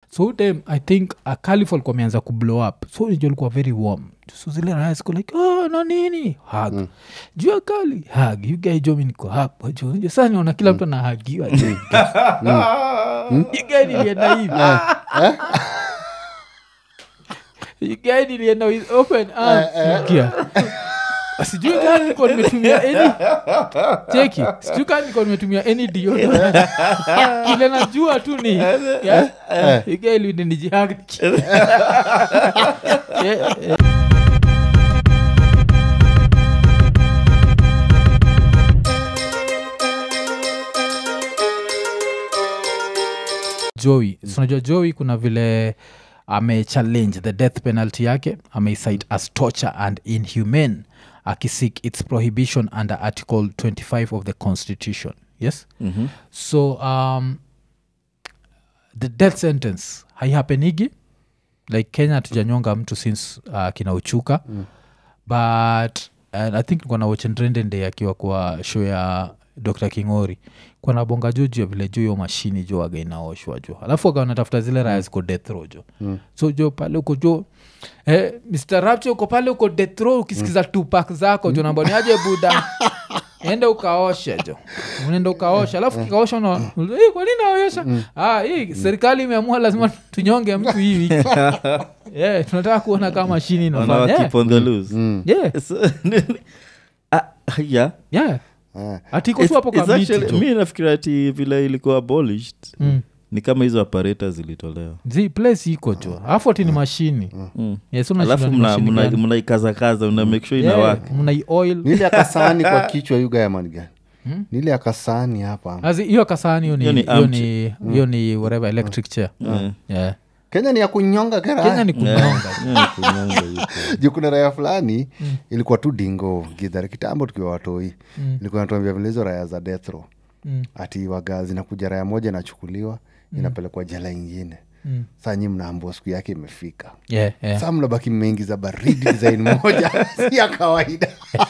so huu time i think uh, calif alikuwa ameanza kublow up so nijo alikuwa very warm so zile raya ziko like oh, na nini hag mm. juu ya kali hag yugajomi niko hapa jo Jo, sasa niona kila mtu anahagiwa jo yugai nilienda hivi yugai nilienda with open arms Sikia. sijui kaa niko nimetumia any cheki sijui kaa niko nimetumia any deodorant ile najua tu ni yeah, igailini nijihaki Yeah, yeah. joey mm. unajua joey kuna vile amechallenge the death penalty yake ameicite as torture and inhumane akisik its prohibition under article 25 of the constitution yes Mhm. so um, the death sentence haihapenigi like kenya tujanyonga mtu since uh, kina uchuka mm. but uh, i think kona wochendrendende akiwa kwa show ya dr kingori kwana bonga juu juu ya vile juu yo mashini jo waga inaoshwa jo alafu waga wanatafuta zile raya ziko death row jo mm. so jo pale uko jo eh, mr rapture uko pale uko death row ukisikiza mm. tupak zako jo namboniaje buda ende ukaoshe jo unaenda ukaosha alafu kikaosha na "Eh, kwa nini naosha ah, hii serikali imeamua lazima tunyonge mtu hii wiki yeah, tunataka kuona kama mashini Wana inafanya yeah. keep on the loose yeah, So, ah, yeah yeah. Ah. ati iko It's- tu hapo it's kwa miti actually- jo. mi nafikiri ati vile ilikuwa abolished Mm. ni kama hizo aparata zilitolewa zi place iko jo alafu ati ni mashini Mm. yes, unashindwa alafu ni mna- mashini mna- gani. mnaikazakaza una make sure Yeah, inawaka mnai oil nile akasahani kwa kichwa yugayamanigani nile akasahani hapa Azi, hiyo kasahani hiyo ni Hiyo ni hiyo arm ni hiyo ni whatever electric chair Yeah. yeah. kenya ni ya kunyonga kenya kera ni kunyonga Yeah, ni kunyonga yuko. juu kuna raya fulani ilikuwa tu dingo gidhari kitambo tukiwa watoi ilikuwa natuambia vile hizo raya za death row Mm. ati waga zinakuja raya moja inachukuliwa inapelekwa jela ingine Mm. saa nyi mnaambua siku yake imefika yeah, yeah. saa mnabaki mmeingiza baridi design moja si ya kawaida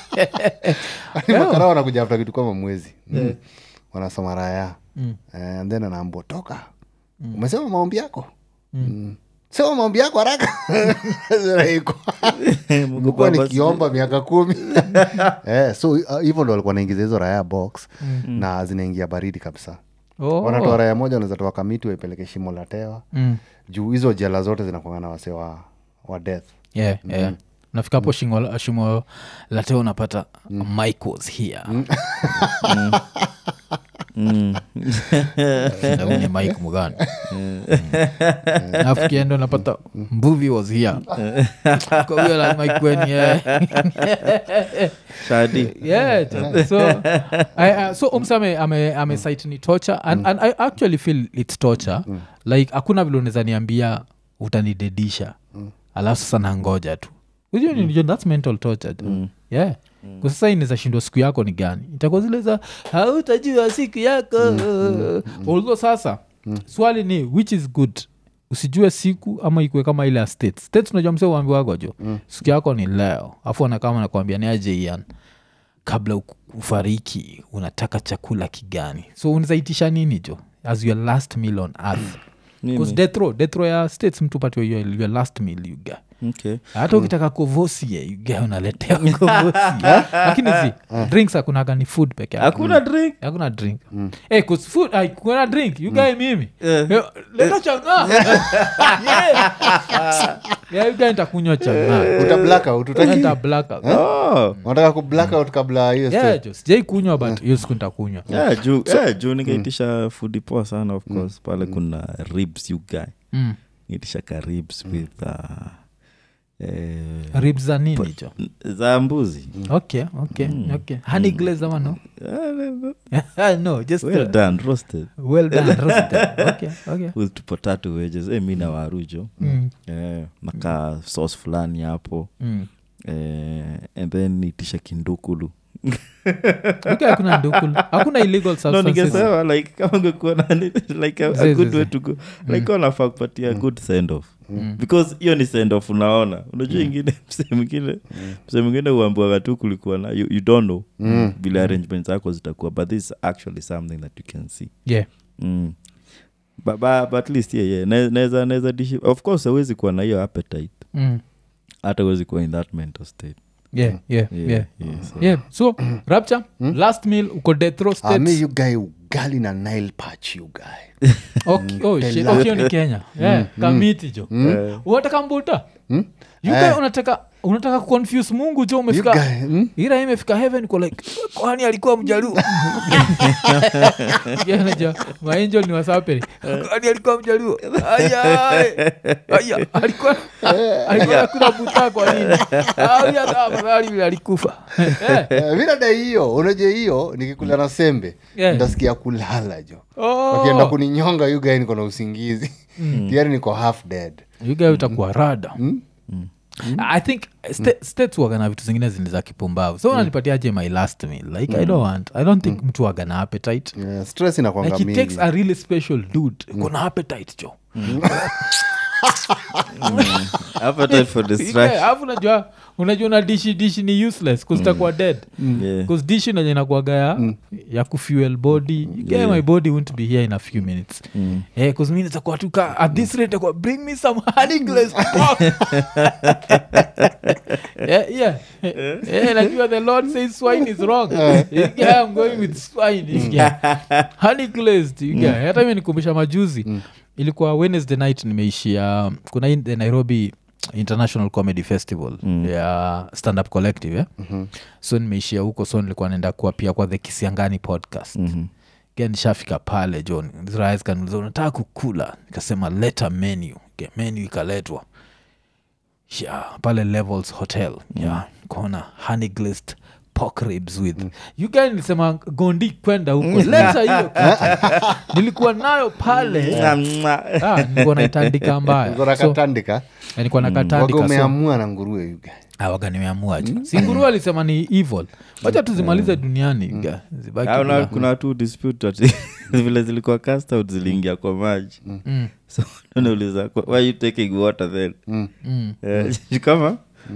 Yaani makara wanakuja afta kitu kama mwezi mm. wanasoma raya mm. and then anaambua toka umesema maombi yako mm. sema maombi yako haraka Zinaikwa. Nimekuwa nikiomba miaka kumi eh, so uh, hivyo ndo walikuwa naingiza hizo raya box na zinaingia baridi kabisa Oh. wanatoa raya moja wanaweza toa kamiti waipeleke shimo la tewa Mm. juu hizo jela zote zinakwanga na wase wa, wa death yeah, yeah. nafika hapo shimo, shimo lateo unapata mike was here Na huyu ni mike mugani alafu kienda unapata mbuvi was here Kwa huyo la mike wen yeah. shadi yeah t- so I, uh, so umsa ame, ame, ame cite ni torture and, and i actually feel its torture like hakuna vile unaweza niambia utanidedisha alafu sasa nangoja tu Unajua ni- unajua that's mental torture tu. yeah kwa sasa inaweza shindwa siku yako ni gani itakuwa zile za hautajua siku yako although sasa swali ni which is good usijue siku ama ikue kama ile ya states states unajua mse uambiwago jo siku yako ni leo afu anakama nakwambia ni aje ian kabla u- ufariki unataka chakula kigani so unazaitisha nini jo as your last meal on earth Because death row death row ya states mtu patiwa your, your last meal you get okay. hata ukitaka kovosie you get unaletea kovosi lakini zi drinks hakunaga ni food peke yake hakuna drink hakuna drink Eh, 'cause food ai, kuna drink you guy mimi Eh. Eh, leta chang'aa Yeah. Yeah, you guy nitakunywa chang'aa uta blackout utaki Nita blackout. oh. unataka ku blackout kabla ya hiyo Yeah, story. jo sijai kunywa but hiyo siku nitakunywa yeah, juu yeah, juu nikaitisha fudi poa sana of course pale kuna ribs you guy Mm. nitisha ka ribs with uh, eh, ribs za nini jo za mbuzi okay okay okay honey glaze ama no no just well uh, done roasted well done roasted. okay okay with potato wedges eh, mi na warujo Mm. eh, naka sauce fulani hapo Mm. eh, and then nitisha kindukulu okay hakuna ndukulu hakuna illegal no substances ningesema like kama ungekuwa na ni- like a, Zi, a zi, good zi. way to go like wanafaa kupatia good send off because hiyo ni send off unaona unajua ingine msee mwingine msee mwingine uambiwaga tu kulikuwa na you, you don't know vile arrangements zako zitakuwa but this is actually something that you can see yeah mm. but, but, but at least yeah, yeah. Na- naweza naweza dishi of course awezi kuwa na hiyo appetite mm. hata awezi kuwa in that mental state yeah, yeah, yeah, yeah. yeah, so. yeah so rapture last meal uko death row Ah, mi states you guy ugali na nile patch you guy okay, oh, shit. Tela. Okay, hiyo ni kenya yeah, kamiti jo unataka mbuta You guy unataka unataka kuconfuse mungu jo you umefika guy mm? ira imefika heaven kwa like kwani alikuwa mjaluo Unajua, maangel ni wasapeli kwani alikuwa mjaluo aya aya alikuwa alikuwa kuna buta kwa nini aya afadhali vile alikufa Eh, Eh, mi nadai hiyo unajua hiyo nikikula na sembe Yeah. ntasikia kulala jo oh. wakienda kuninyonga you guy niko na usingizi tiari niko half dead You guy utakuwa rada i think sta- states wagana vitu zingine zini za kipumbavu so unanipatiaje my last meal like i don't want i don't think mtu wagana appetite yeah, stress inakwanga like it mingi takes a really special dude kuna appetite jo appetite for destruction alafu unajua unajua na dishi dishi ni useless kuzitakuwa dead yeah. bcause dishi naje nakuaga ya, ya kufuel body you get my body won't be here in a few minutes Mm. Eh, 'cause mi nitakuwa tu ka at this rate itakuwa bring me some honey glazed pork yeah, yeah. Eh, najua the lord says swine is wrong You get, i'm going with swine You get. honey glazed you get. hata mi nikumbusha majuzi ilikuwa wednesday night nimeishia kuna hii the nairobi international comedy festival ya stand up collective yeah? so nimeishia huko so nilikuwa naenda kuwa pia kwa the kisiangani podcast Mhm. Ge nishafika pale john Israel kaniuliza unataka kukula nikasema leta menu Ge, menu ikaletwa yeah, pale levels hotel yeah, kona honey glazed pork ribs with you guys nilisema gondi kwenda huko leta hiyo kitu. nilikuwa nayo pale ah, nilikuwa naitandika mbaya Niko na so, katandika nilikuwa na waga katandika so, umeamua na nguruwe you guy awaga nimeamua ju singuru alisema ni evil wacha tuzimalize duniani ga, zibaki Ah, una- bila- kuna tu dispute ati vile zilikuwa cast out ziliingia kwa maji Mm, so unauliza "Kwa- why you taking water then mm. Eh, kama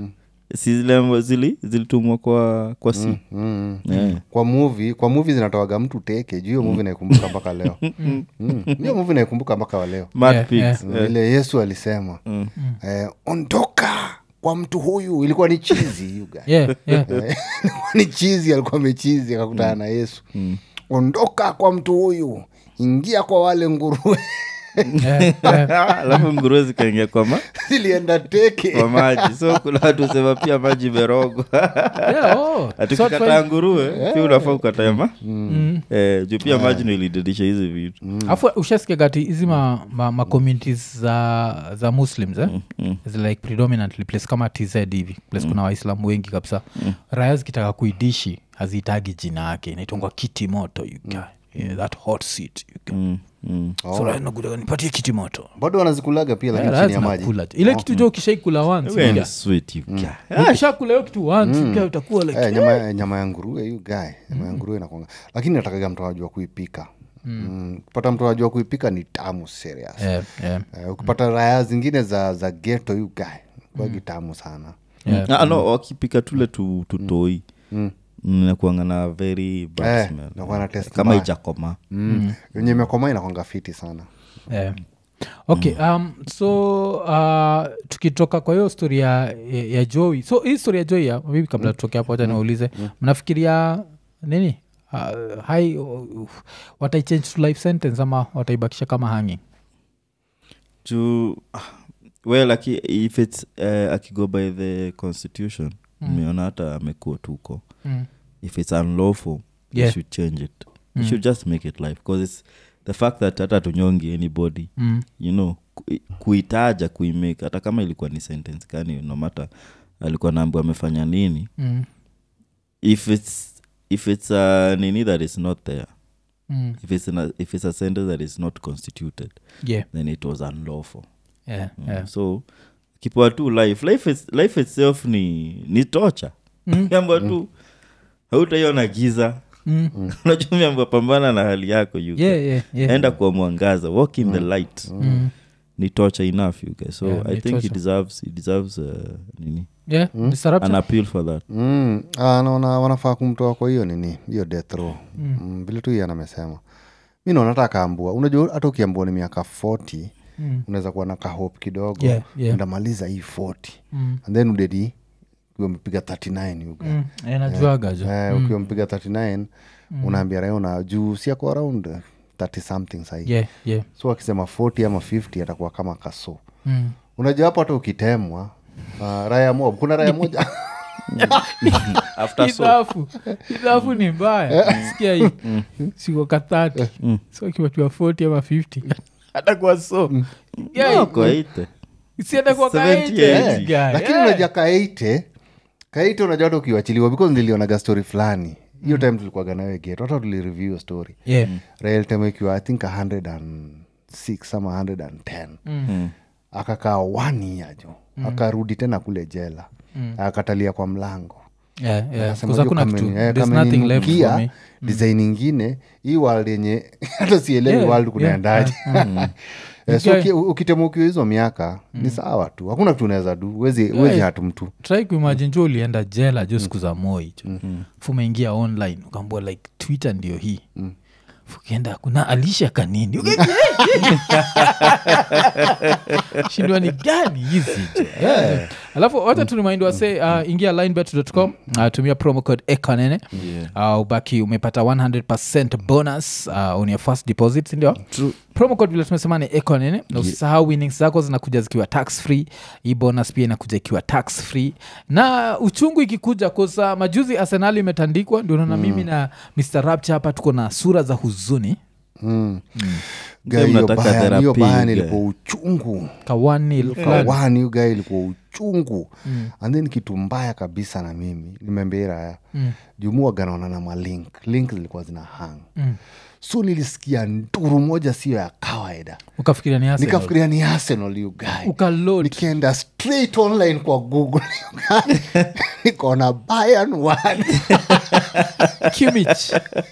si zile zili zilitumwa kwa kwa si mm. Yeah. kwa muvi kwa muvi zinatoaga mtu teke juu hiyo muvi naikumbuka mpaka leo Mm. hiyo muvi naikumbuka mpaka wa leo Mad Yeah, pigs, yeah. eh. vile yesu alisema eh, ondoka kwa mtu huyu ilikuwa ni chizi you guy. Yeah, yeah. Eh, ilikuwa ni chizi alikuwa amechizi akakutana na yesu ondoka kwa mtu huyu ingia kwa wale nguruwe Yeah, yeah. alafu nguruwe zikaingia kwa, ma, zilienda teke kwa maji so kuna watu sema pia maji imerogwa Yeah, oh. So atukikataa nguruwe pia unafaa ukatae ma Mm. eh, juu pia maji ndo ilididisha hizi vitu afu ushasikia gati hizi ma, ma, ma communities za za muslims eh? mm. Is like predominantly place kama tz hivi place kuna waislamu wengi kabisa raya zikitaka kuidishi hazihitagi jina yake inaitongwa kiti moto you guy. Yeah, that hot seat you guy. Mm, mm. so raya zinakuja, nipatie kiti moto bado wanazikulaga pia lakini Raya chini ya maji zinakula tu. ile kitu jo ukishaikula once Wewe you ni guy. sweet, you guy. ukishakula hiyo kitu once you guy, utakuwa like Eh, nyama, nyama ya nguruwe yu gae nyama ya nguruwe inakwanga lakini natakaga mtu ajua kuipika mm. kupata mtu ajua kuipika ni tamu serious yeah, yeah, Eh, ukipata raya zingine za za geto yu gae kwagi tamu sana yeah. Ah, no wakipika tule tu, tutoi Mm. nakuanga na very bad Eh, smell. nakuwa na taste kama mbaya. ijakoma mm. yenye imekoma inakwanga fiti sana yeah. okay um, so uh, tukitoka kwa hiyo story ya, ya, ya joi so hii story ya joi ya maybe kabla tutoke hapo wacha niwaulize mnafikiria nini uh, hai uh, wataichange to life sentence ama wataibakisha kama hanging juu ah, well aki, if its uh, akigo by the constitution umeona hata amekuwa tuko mm. if it's unlawful Yeah. you should change it you should just make it life because it's the fact that hata tunyongi anybody Mm. you know ku- kuitaja kuimake hata kama ilikuwa ni sentence kani nomata alikuwa naambiwa amefanya nini Mm. if it's if it's a nini that is not there Mm. if it's, an, if it's a sentence that is not constituted yeah then it was unlawful yeah, Mm. yeah. so kipoa tu life life, is, life itself ni ni tocha Mm. amba tu hautaiona giza Mm. unajua miamba pambana na hali yako you yeah yeah yeah enda kwa mwangaza walk in the light Mm. ni torture enough you guys so Yeah, i ni think he torture. deserves he deserves uh, nini yeah disruption an appeal for that mm. ah, naona wanafaa kumtoa kwa hiyo nini hiyo death row mm. vile tu ian amesema mi naona hata akaambua unajua hata ukiambua ni miaka 40 mm. unaweza kuwa na kahop kidogo Yeah, yeah. ndamaliza hii 40 Mm. and then udedi ukiwa umepiga 39 yuga Mm, eh, najuaga jo eh, ukiwa mpiga 39 unaambia raona juu siako around 30 something sahii yeah, yeah. so akisema 40 ama 50 atakuwa kama kaso Mm. unajua hapo hata ukitemwa uh, raya mob kuna raya moja after so idhafu idhafu ni mbaya sikia hii siko kathati so akiwatiwa 40 ama 50 atakuwa so Yeah, No, kwa ite si atakuwa 70, kaite, yeah. guy. lakini Yeah. unajua kaite kaite unajua hata ukiwachiliwa because nilionaga story fulani hiyo time tulikuwaga nawe get hata tulireview hiyo story Yeah. rael time ikiwa i think 106 ama 110 Mm. akakaa one year jo akarudi tena kule jela akatalia kwa mlango Yeah, yeah. Akasema, 'Cause hakuna "Hiyo kitu kameni- eh, there's nothing left for kameninukia me design ingine hii world yenye hata sielewi Yeah, world kunaendaje Eh, so Okay. uki- ukitema ukiwa hizo miaka ni sawa tu hakuna kitu unaweza du wezi, wezi hatu mtu try kuimagine jo ulienda jela jo siku za moi jo fumeingia online ukaambua like twitter ndio hii ukienda kuna alisha kanini Uka- shindwa ni gani hizi jo yeah. alafu wacha turimaind wase uh, ingia linebet.com uh, tumia promo code ekanene uh, ubaki umepata 100 bonus uh, on your first deposit sindio promo code vile tumesema ni ekonene na usisahau winnings zako zinakuja zikiwa tax free hii bonus pia inakuja ikiwa tax free na uchungu ikikuja kosa majuzi arsenali imetandikwa ndio naona mimi na mr rapture hapa tuko na sura za huzuni mm. Mzee Guy, hiyo mnataka baya- therapy, hiyo baya guy. ilikuwa uchungu kawanil kawani hiyo gae ilikuwa uchungu and then kitu mbaya kabisa na mimi nimembera haya mm. jumuaganaona na malink link zilikuwa zina hang Mm. so nilisikia nduru moja sio ya kawaida ukafikiria ni Arsenal. nikafikiria ni arsenal you guy ukaload nikaenda straight online kwa google you guy. nikaona Bayern one Kimmich.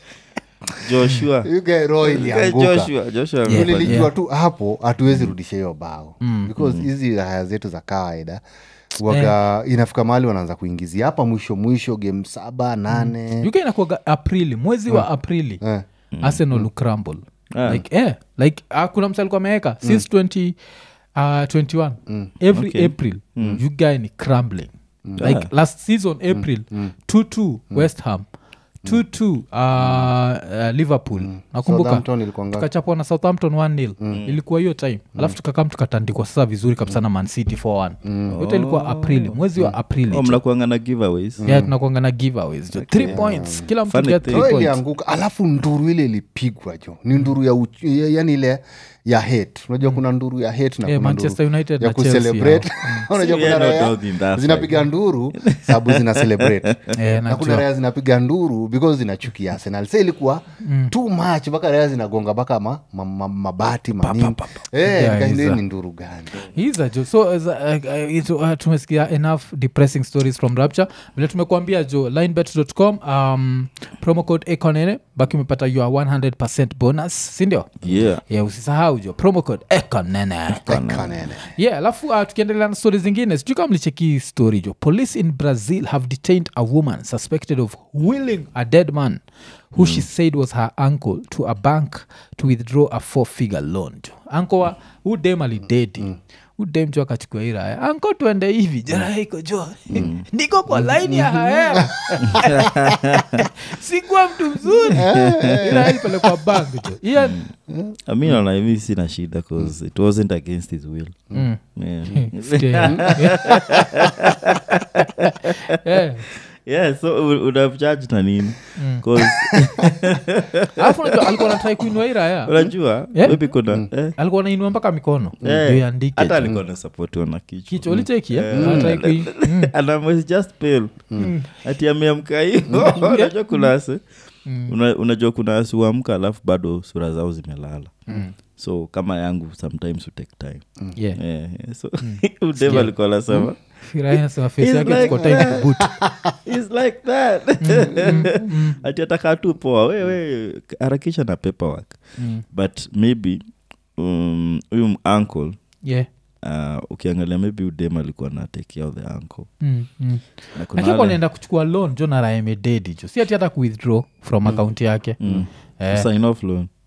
joshua You guy, roho ilianguka joshua joshua Yeah. amefanya- nilijua tu hapo hatuwezi rudisha hiyo bao because hizi haya zetu za kawaida waga inafika mahali wanaanza kuingizia hapa mwisho mwisho game saba nane uk inakuaga aprili mwezi wa aprili Eh. arsenal ucrumble Ah. like eh, like uh, kuna msa alikuwa ameweka since 20 uh, 21 every Okay. april you guy ni crumbling like last season april 22 west ham 22 uh, uh, liverpool nakumbuka Southampton ilikuwa ngapi? tukachapwa na southampton 1 nil ilikuwa hiyo time alafu tukakam tukatandikwa sasa vizuri kabisa na mancity 4 yote ilikuwa aprili mwezi wa aprili Oh, mnakuanga na giveaways yeah, tunakuanga na giveaways jo three points kila mtu Funny get thing. three roho points ilianguka alafu nduru ile ilipigwa jo ni nduru ya uch, ya- yani ile ya hate unajua kuna nduru ya hate na Yeah, kuna Manchester nduru United ya na Chelsea kucelebrate unajua See, we kuna are not raya out in that zinapiga nduru sababu zina celebrate Eh, na najua. kuna raya zinapiga nduru because zinachukia arsenal sa ilikuwa too much mpaka raya zinagonga mpaka ma, ma, ma, mabati manini Eh, Yeah, nikaenda, hizo. ni nduru gani hiza jo so uh, uh, it, uh, tumesikia enough depressing stories from rapture vile tumekuambia jo linebet.com um, promo code econene baki umepata your 100 bonus sindio yeah yeah, usisahau jo promo code econene Kanene. yeah alafu uh, tukiendelea na stori zingine sijui kama mlicheki story jo police in brazil have detained a woman suspected of willing a dead man who she said was her uncle to a bank to withdraw a four figure loan jo anko wa hu dem alidedi hu dem jo akachukua iraya anko tuende hivi jaraiko jo niko kwa laini ya haera sikuwa mtu mzuri iraya ilipelekwa bank jo Ian, mi naona mi sina shida cause it wasn't against his will Mm. yeah. Stay. Yeah. yeah so u- unamcharge na nini 'Cause, alafu unajua alikuwa natrai kuinua iraya unajua Yeah. maybe kuna eh, alikuwa nainua mpaka mikono eh, ndio iandike hata jo. alikuwa nasapotiwa na kichwa kichwa ulicheki eh? Eh. Anatry kui- Mm. and I was just pale ati ameamka hivo unajua kuna ase una, unajua kuna ase huamka alafu bado sura zao zimelala so kama yangu sometimes will take time Yeah. yeah, yeah. so udeva alikuwa nasema Firahi anasema face It's yake like tuko time that. kubutu. It's like that ati atakaa tu poa wewe harakisha na paperwork Mm. but maybe um, huyu um, uncle Yeah. uh, ukiangalia maybe udem alikuwa na take care of the uncle Mm, mm. na kuna lakini wale- naenda kuchukua loan jo naraemededi jo si ati hata kuwithdraw from akaunti yake Mm. Eh. sign off loan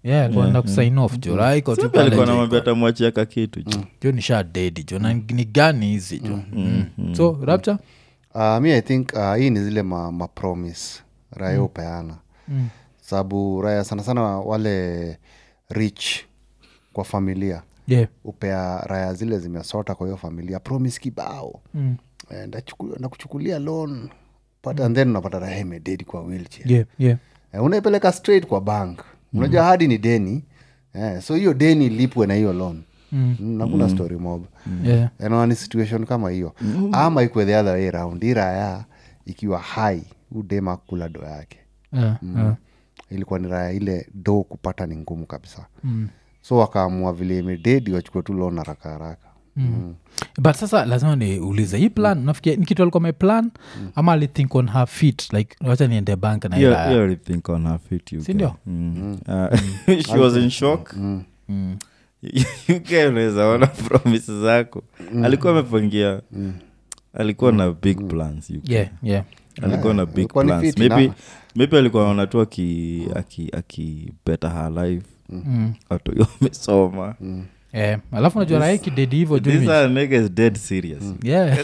yeah alikuwa anaenda kusign off jo Rai iko tu Sabi pale alikuwa jo, namwambia tamwachia kakitu jo jo ni sha dedi jo na ni gani hizi jo Mm. so rapture uh, mi i think uh, hii ni zile ma, ma promise raya upeana Mm. sababu raya sana sana wale rich kwa familia yeah upea raya zile zimesota kwa hiyo familia promise kibao Mm. Eh, ndachuku- ndakuchukulia loan but and then unapata raya imededi kwa wheelchair yeah yeah eh, unaipeleka straight kwa bank unajua hadi ni deni eh, so hiyo deni lipwe na hiyo loan Mm. mm. nakuna story mob yeah naona ni situation kama hiyo ama ikwe the other way round hii raya ikiwa hai udema kula do yake yeah yeah ilikuwa ni raya ile do kupata ni ngumu kabisa Mm. so wakaamua vile imededi wachukue tu loan haraka haraka Mm. but sasa lazima niulize hii plan nafikia ni kitu alikuwa ameplan ama alithink on her feet like wacha niende bank na Yeah, ila yeah, I think on her feet, you Si guy. ndio? Mm. Uh, she was in shock Mm. You guy unaweza ona promise zako alikuwa amepangia alikuwa na big plans you guy. yeah yeah alikuwa na big ilikuwa ni plans fiti maybe, na- maybe alikuwa naona tu aki, aki, aki better her life Mm. watu hiyo amesoma Eh, alafu najua raha kidedi hivo juu these mi- are niggas dead serious Yeah.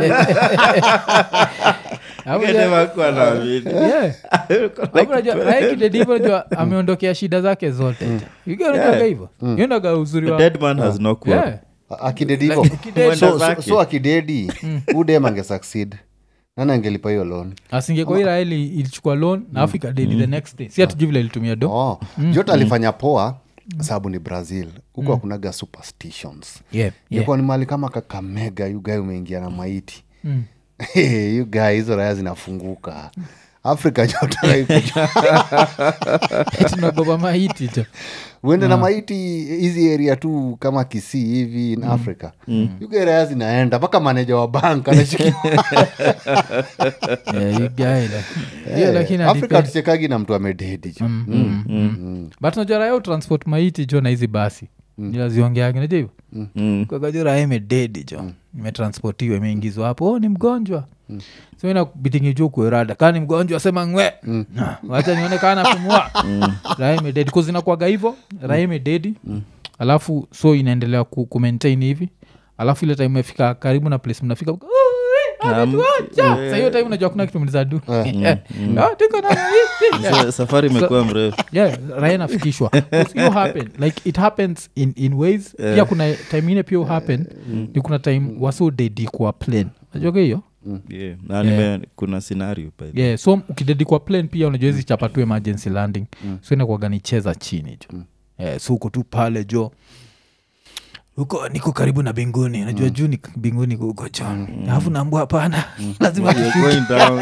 Hapo Nigga ja- never hakuwa na amini. yeah. Hapo najua raha kidedi hivo najua ameondokea shida zake zote unajuaga hivo iondaga uzuri A wa dead man has no quirk. Yeah. A- akidedi hivo Like, akidedi. so, so, zake. so akidedi udem ange succeed nani angelipa hiyo loan asingekuwa iraeli ilichukua loan na afu ikadedi the next day si hatujui vile ilitumia do oh. jote alifanya poa sababu ni brazil huko hakunaga superstitions yeah, yeah. ilikuwa ni mali kama kakamega yugae umeingia na maiti Mm. yugae hizo raya zinafunguka afrika jote tunagoba mahiti jo uende na maiti hizi area tu kama kisii hivi in africa yugae raya zinaenda mpaka maneja wa bank anashikia Yeah, you guy, like- hiyo lakini afrika adipe- tuchekagi na mtu amededi jo but najua raya utransport maiti jo na hizi basi nilaziongeage najua hivo Mm. kakajo raya imededi jo imetransportiwa imeingizwa hapo oh, ni mgonjwa so inabitingi juu kuerada kaa ni mgonjwa sema ngwe Ah, wacha nione kaa napumua raya imededi kuzinakwaga hivo raya imededi alafu so inaendelea ku, kumaintain hivi alafu ile time imefika karibu na place mnafika "Oh, eh, ametuacha." Sa hiyo time unajua kuna kitu mlizadu Ah, tuko na maiti. Yeah Sa- safari imekuwa mrefu yeah raya nafikishwa hiyo happen like it happens in, in ways pia kuna time ine pia happen ni kuna time waso dedi kwa plane najuaga hiyo yeah. na nime kuna scenario by the way. yeah so ukidedi kwa plane pia unajua hizi chapa tu emergency landing so inakuwaga ni cheza chini jo yeah, so uko tu pale jo huko niko karibu na binguni najua juu ni binguni huko jo alafu naambua hapana lazima You're going down.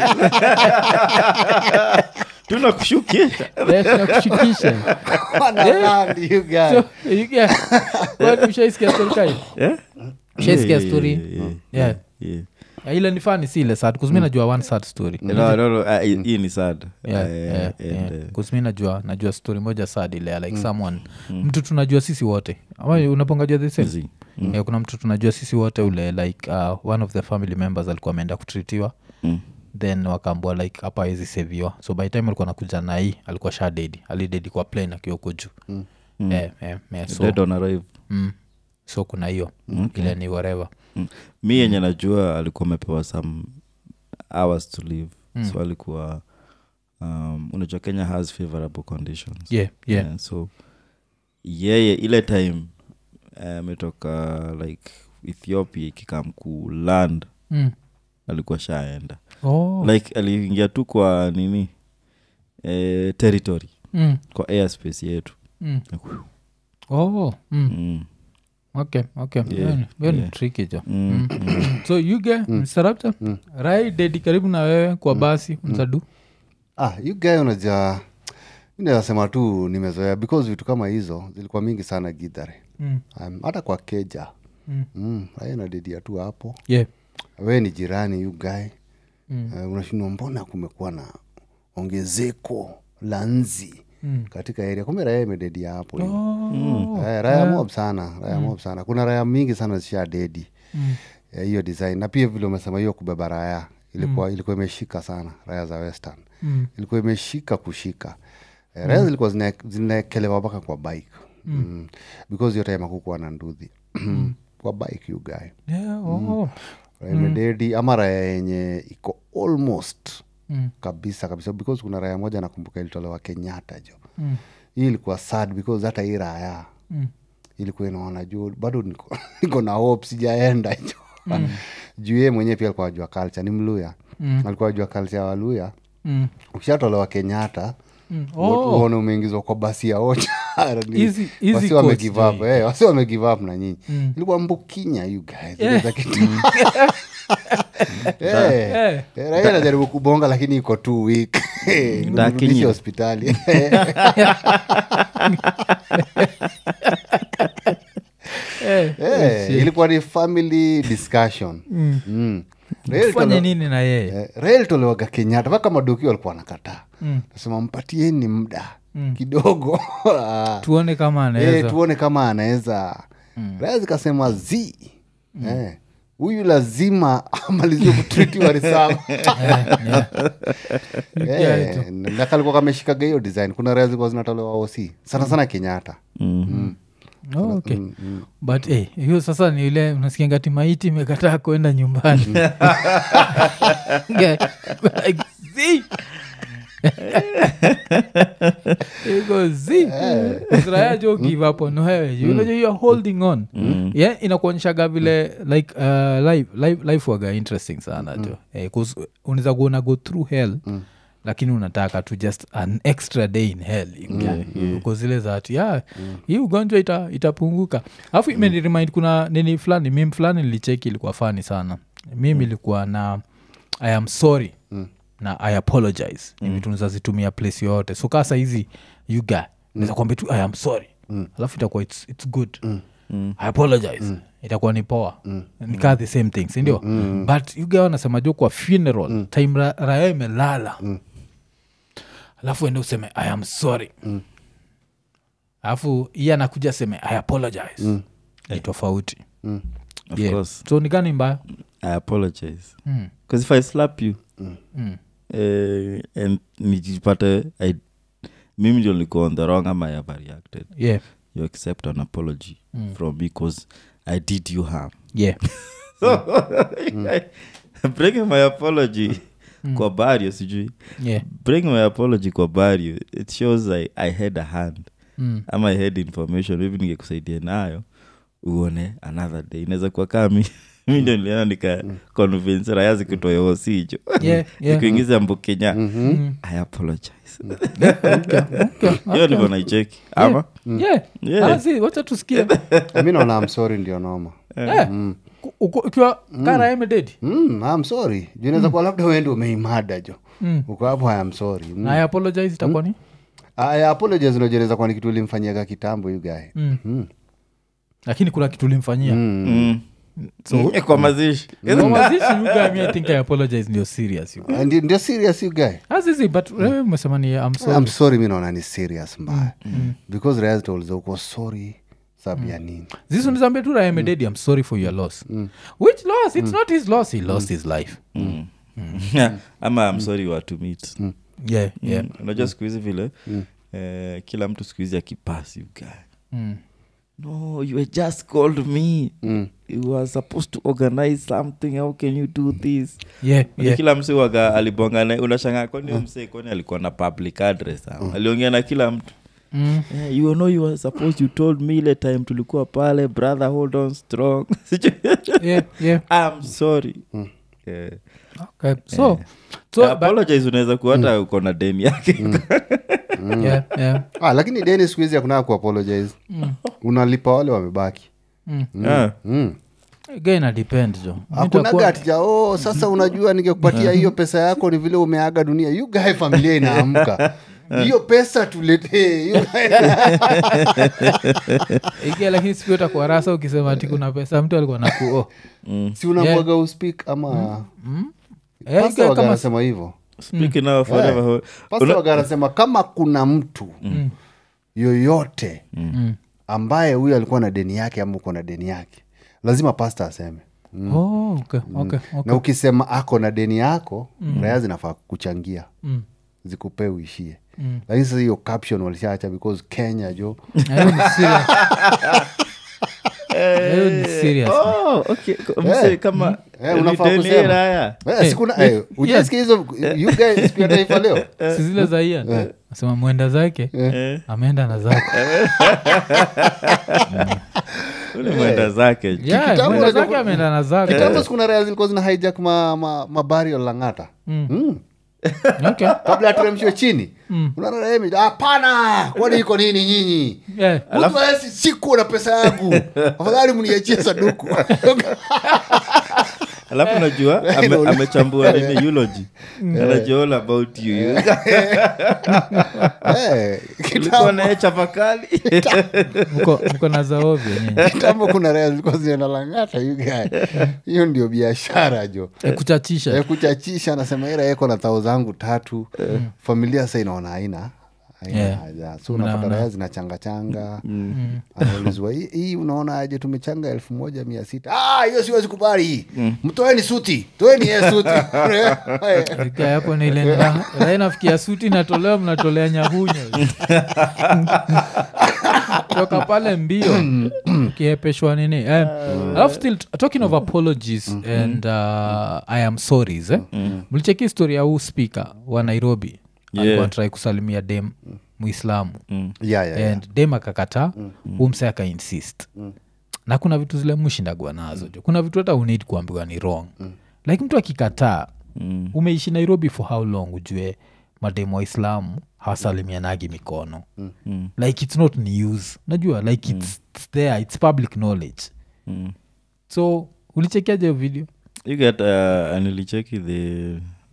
tunakushukisha Eh, tunakushukisha Wanaland, you guy. So, you get- Kwani ushaisikia story kai Yeah? ushaisikia Yeah, story yeah, yeah, Yeah. yeah. Ya, ile ni fani si ile sad kuzmi najua one sad story No, no, no, ah, hii hii ni sad Yeah, Eh, yeah, and, yeah. eh, 'Cause mi najua najua story moja sad ile ya like someone mtu tunajua sisi wote ama unapongajua the same zi. yeah, kuna mtu tunajua sisi wote ule like uh, one of the family members alikuwa ameenda kutritiwa Mm. then wakaambua like hapa awezi seviwa so by time alikuwa nakuja na hii alikuwa sha dedi alidedi kwa plane akiwa huko juu mm. eh, eh, eh, so, Dead on arrival. mm, so kuna hiyo ile ni whatever Mm. mi yenye najua alikuwa amepewa some hours to live so alikuwa um, unajua kenya has favorable conditions yeah, yeah. Yeah, so yeye ile time eh, ametoka like ethiopia ikikam ku land Mm. alikuwa shaenda Oh. like aliingia tu kwa nini eh, territory mm. kwa airspace yetu Mm. oh. mm. mm. okay okay Yeah, Hiyo ni- hiyo ni yeah. tricky jo Mm. so yuge msarapta rai dedi karibu na wewe kwa basi msadu ah, you guy unaja nasema tu nimezoea because vitu kama hizo zilikuwa mingi sana gidhare mm. um, hata kwa keja Mm. mm, raya nadedia tu hapo yeah. we ni jirani you guy Mm. uh, unashindwa mbona kumekuwa na ongezeko la nzi Mm. katika area kumbe raya imededia hapo hivo. Oh. Eh, raya mob sana raya mob sana kuna raya mingi sana zisha dedi Mm. Eh, hiyo design na pia vile umesema hiyo kubeba raya ilikuwa ilikuwa imeshika sana raya za western Mm. ilikuwa imeshika kushika Eh, raya zilikuwa zina- zinaekelewa mpaka kwa bike mm. because hiyo time akukuwa na nduthi kwa bike you guy Yeah, oh. raya imededi ama raya yenye iko almost Mm. kabisa kabisa because kuna raya moja nakumbuka ilitolewa kenyatta jo Mm. hii ilikuwa sad because hata hii raya Mm. ilikuwa inaona juu bado niko, niko na hope sijaenda jo juu yeye mwenyewe pia alikuwa ajua culture ni mluya Mm. alikuwa ajua culture ya waluya Mm. ukishatolewa kenyatta Mm. oh. Oh. uone umeingizwa kwa basi ya ocha Ni- Easy- easy wasi coach, wamegive up, Jay. eh, wasi wamegive up na nyinyi Mm. ilikuwa mbukinya you guys Yeah. Ile za kitu- Eh, Eh. eh, raia najaribu kubonga lakini iko two week Ndakinya. Mrudishe hospitali Eh, Eh, ilikuwa ni family discussion Mm. Raia fanye ilitolewa- nini na yeye Eh, raia ilitolewaga kenyatta mpaka madoki walikuwa wanakataa Mm. nasema mpatieni muda kidogo Ah. tuone kama Eh, anaweza tuone kama anaweza raya zikasema z Eh, huyu lazima amalizie kutritiwa risama Yeah, nakalikuwa kameshikaga hiyo design kuna raya zilikuwa zinatolewa oc sana sana kenyatta Oh, okay. but eh, hiyo sasa ni ile unasikia ngati maiti imekataa kwenda nyumbani Yeah, like, "Zii." Iko zi Israel jo give up on wewe you know you are holding on yeah inakuonyeshaga vile like uh, life, life, life waga interesting sana jo eh, 'cause unaweza kuona go through hell lakini unataka tu just an extra day in hell uko zile zati yeah, hii ugonjwa ita, itapunguka alafu imeniremind kuna nini fulani mim fulani nilicheki ilikuwa fani sana mimi ilikuwa na i am sorry na i apologize ni vitu nizazitumia place yoyote so kaa sahizi yuga naeza kwambia tu i am sorry alafu itakuwa it's, it's good i apologize itakuwa ni poa nikaa the same thing sindio but yuga wanasema jo kwa funeral time ra- raya imelala alafu ende useme i am sorry alafu iye anakuja aseme i apologize ni tofauti Of Yeah. course. so ni gani mbaya i apologize Mm. because if i slap you Mm. eh, and nijipate I- mimi ndio nilikuwa on the wrong ama i have reacted yeah you accept an apology from me because i did you harm yeah bringing my apology kwa bario sijui yeah bring my apology kwa bario it shows I, i had a hand mm. ama i had information hivi ningekusaidia nayo uone another day inaweza kuwa kaa mi mi ndio niliona nika convince raya zikutoyoosijo yeah yeah ikuingiza mbukenya Mm. i apologize okay, okay. hiyo ndivyo naicheki ama yeah Yeah. Ah, si, wacha tusikie mi naona am sorry ndio noma Eh, ku- uko- ukiwa kara emededi mm, am sorry juu inaweza kuwa labda uende umeimada jo Mm. uko hapo i am sorry mm. na I apologize itakuwa ni I apologize unajereza kwani kitu ulimfanyiaga kitambo you guy Mm. Mm. lakini kuna kitu ulimfanyia Mm. Mm, kwa mazishi Kwa mazishi, you guy, me, I think I apologize ndio serious you guy. Ah, ndio ndio serious you guy Ah, si, si, but wewe umesema ni I'm sorry. I'm sorry mi naona ni serious mbaya because Reyes told uko sorry sababu ya nini This one is ambe tu Raya Mededi, I'm sorry for your loss which loss it's not his loss he lost his life ama I'm sorry watu meet yeah yeah Mm, unajua siku hizi vile eh, kila mtu siku hizi akipasi ugae Mm. no you had just called me you were supposed to organize something how can you do this yeah Unajua yeah kila mse waga alibonga naye unashangaa kwani huyo mse kwani alikuwa na public address ama aliongea na kila mtu Mm. yeah, you know you were supposed you told me ile time tulikuwa pale brother hold on strong yeah yeah i'm sorry yeah. okay so so but, apologize unaweza kuwa hata uko na deni yake yeah yeah ah, lakini deni siku hizi hakuna kuapologize unalipa wale wamebaki Ah. mm. again a depend jo hakuna Nitakuwa- gatija oh, sasa unajua ningekupatia hiyo pesa yako ni vile umeaga dunia you guy familia inaamka hiyo pesa tuletee You guy- Ikia, lakini siku utakuwa rasa ukisema ati kuna pesa mtu alikuwa nakuo si unamwaga uspik ama Eh, pasta ikia waga kama anasema hivyo speaking of whatever ho- pasta waga anasema kama kuna mtu yoyote ambaye huyo alikuwa na deni yake ama uko na deni yake lazima pasta aseme oh, okay, okay, okay. na ukisema ako na deni yako raya zinafaa kuchangia Mm. zikupee uishie lakini sasa hiyo caption walishaacha because kenya jo hiyo ni serious hiyo ni serious Oh, okay. Ko- mse kama Eh, unafaa return kusema. hii raya. Eh, sikuna- eh, hujasikia hizo you guys siku ya taifa leo si zile za ian asema mwenda zake Eh, ameenda na zake ule mwenda zake Yeah, Kitambo mwenda unajua- zake ameenda na zake kitambo sikuna raya zilikuwa zina hijack ma, ma, mabario langata mm. Okay. kabla ateremshwe chini unaona raya ime- hapana kwani iko nini nyinyi Yeah. Mtu hawezi siku na pesa yangu afadhali mniachie saduku alafu najua ame- amechambua nini eulogy anajua all about you Eh, ulikuwa kitambo- naye chapa kali Mko- mko na zaovyo nyinyi kitambo kuna raya zilikuwa zinaenda langata you guy. hiyo ndio biashara jo Eh, kuchachisha Eh, kuchachisha anasema ira eko na thao zangu tatu familia sa inaona haina haina Yeah. haja so unapata Mnaona. raya zinachangachanga anaulizwa "Hii- hii unaona aje tumechanga elfu moja mia sita "Ah, hiyo siwezi kubali mtoeni suti toeni ye suti Ika hapo ni ile ra- raha nafikia suti natolewa mnatolea nyahunyo toka pale mbio kiepeshwa nini eh, alafu still talking of apologies and uh, i am sorries eh? mlicheki histori ya huu speaker wa nairobi Yeah. alikuwa trai kusalimia dem muislamu yeah, yeah, yeah. and dem akakataa umse akainsist na kuna vitu zile mushindagwa nazo jo kuna vitu hata unid kuambiwa ni wrong like mtu akikataa umeishi nairobi for how long ujue mademu waislamu hawasalimianagi mikono like its not news najua like it's, it's there its public knowledge Mm. so ulichekiaje hiyo video you get uh, nilicheki the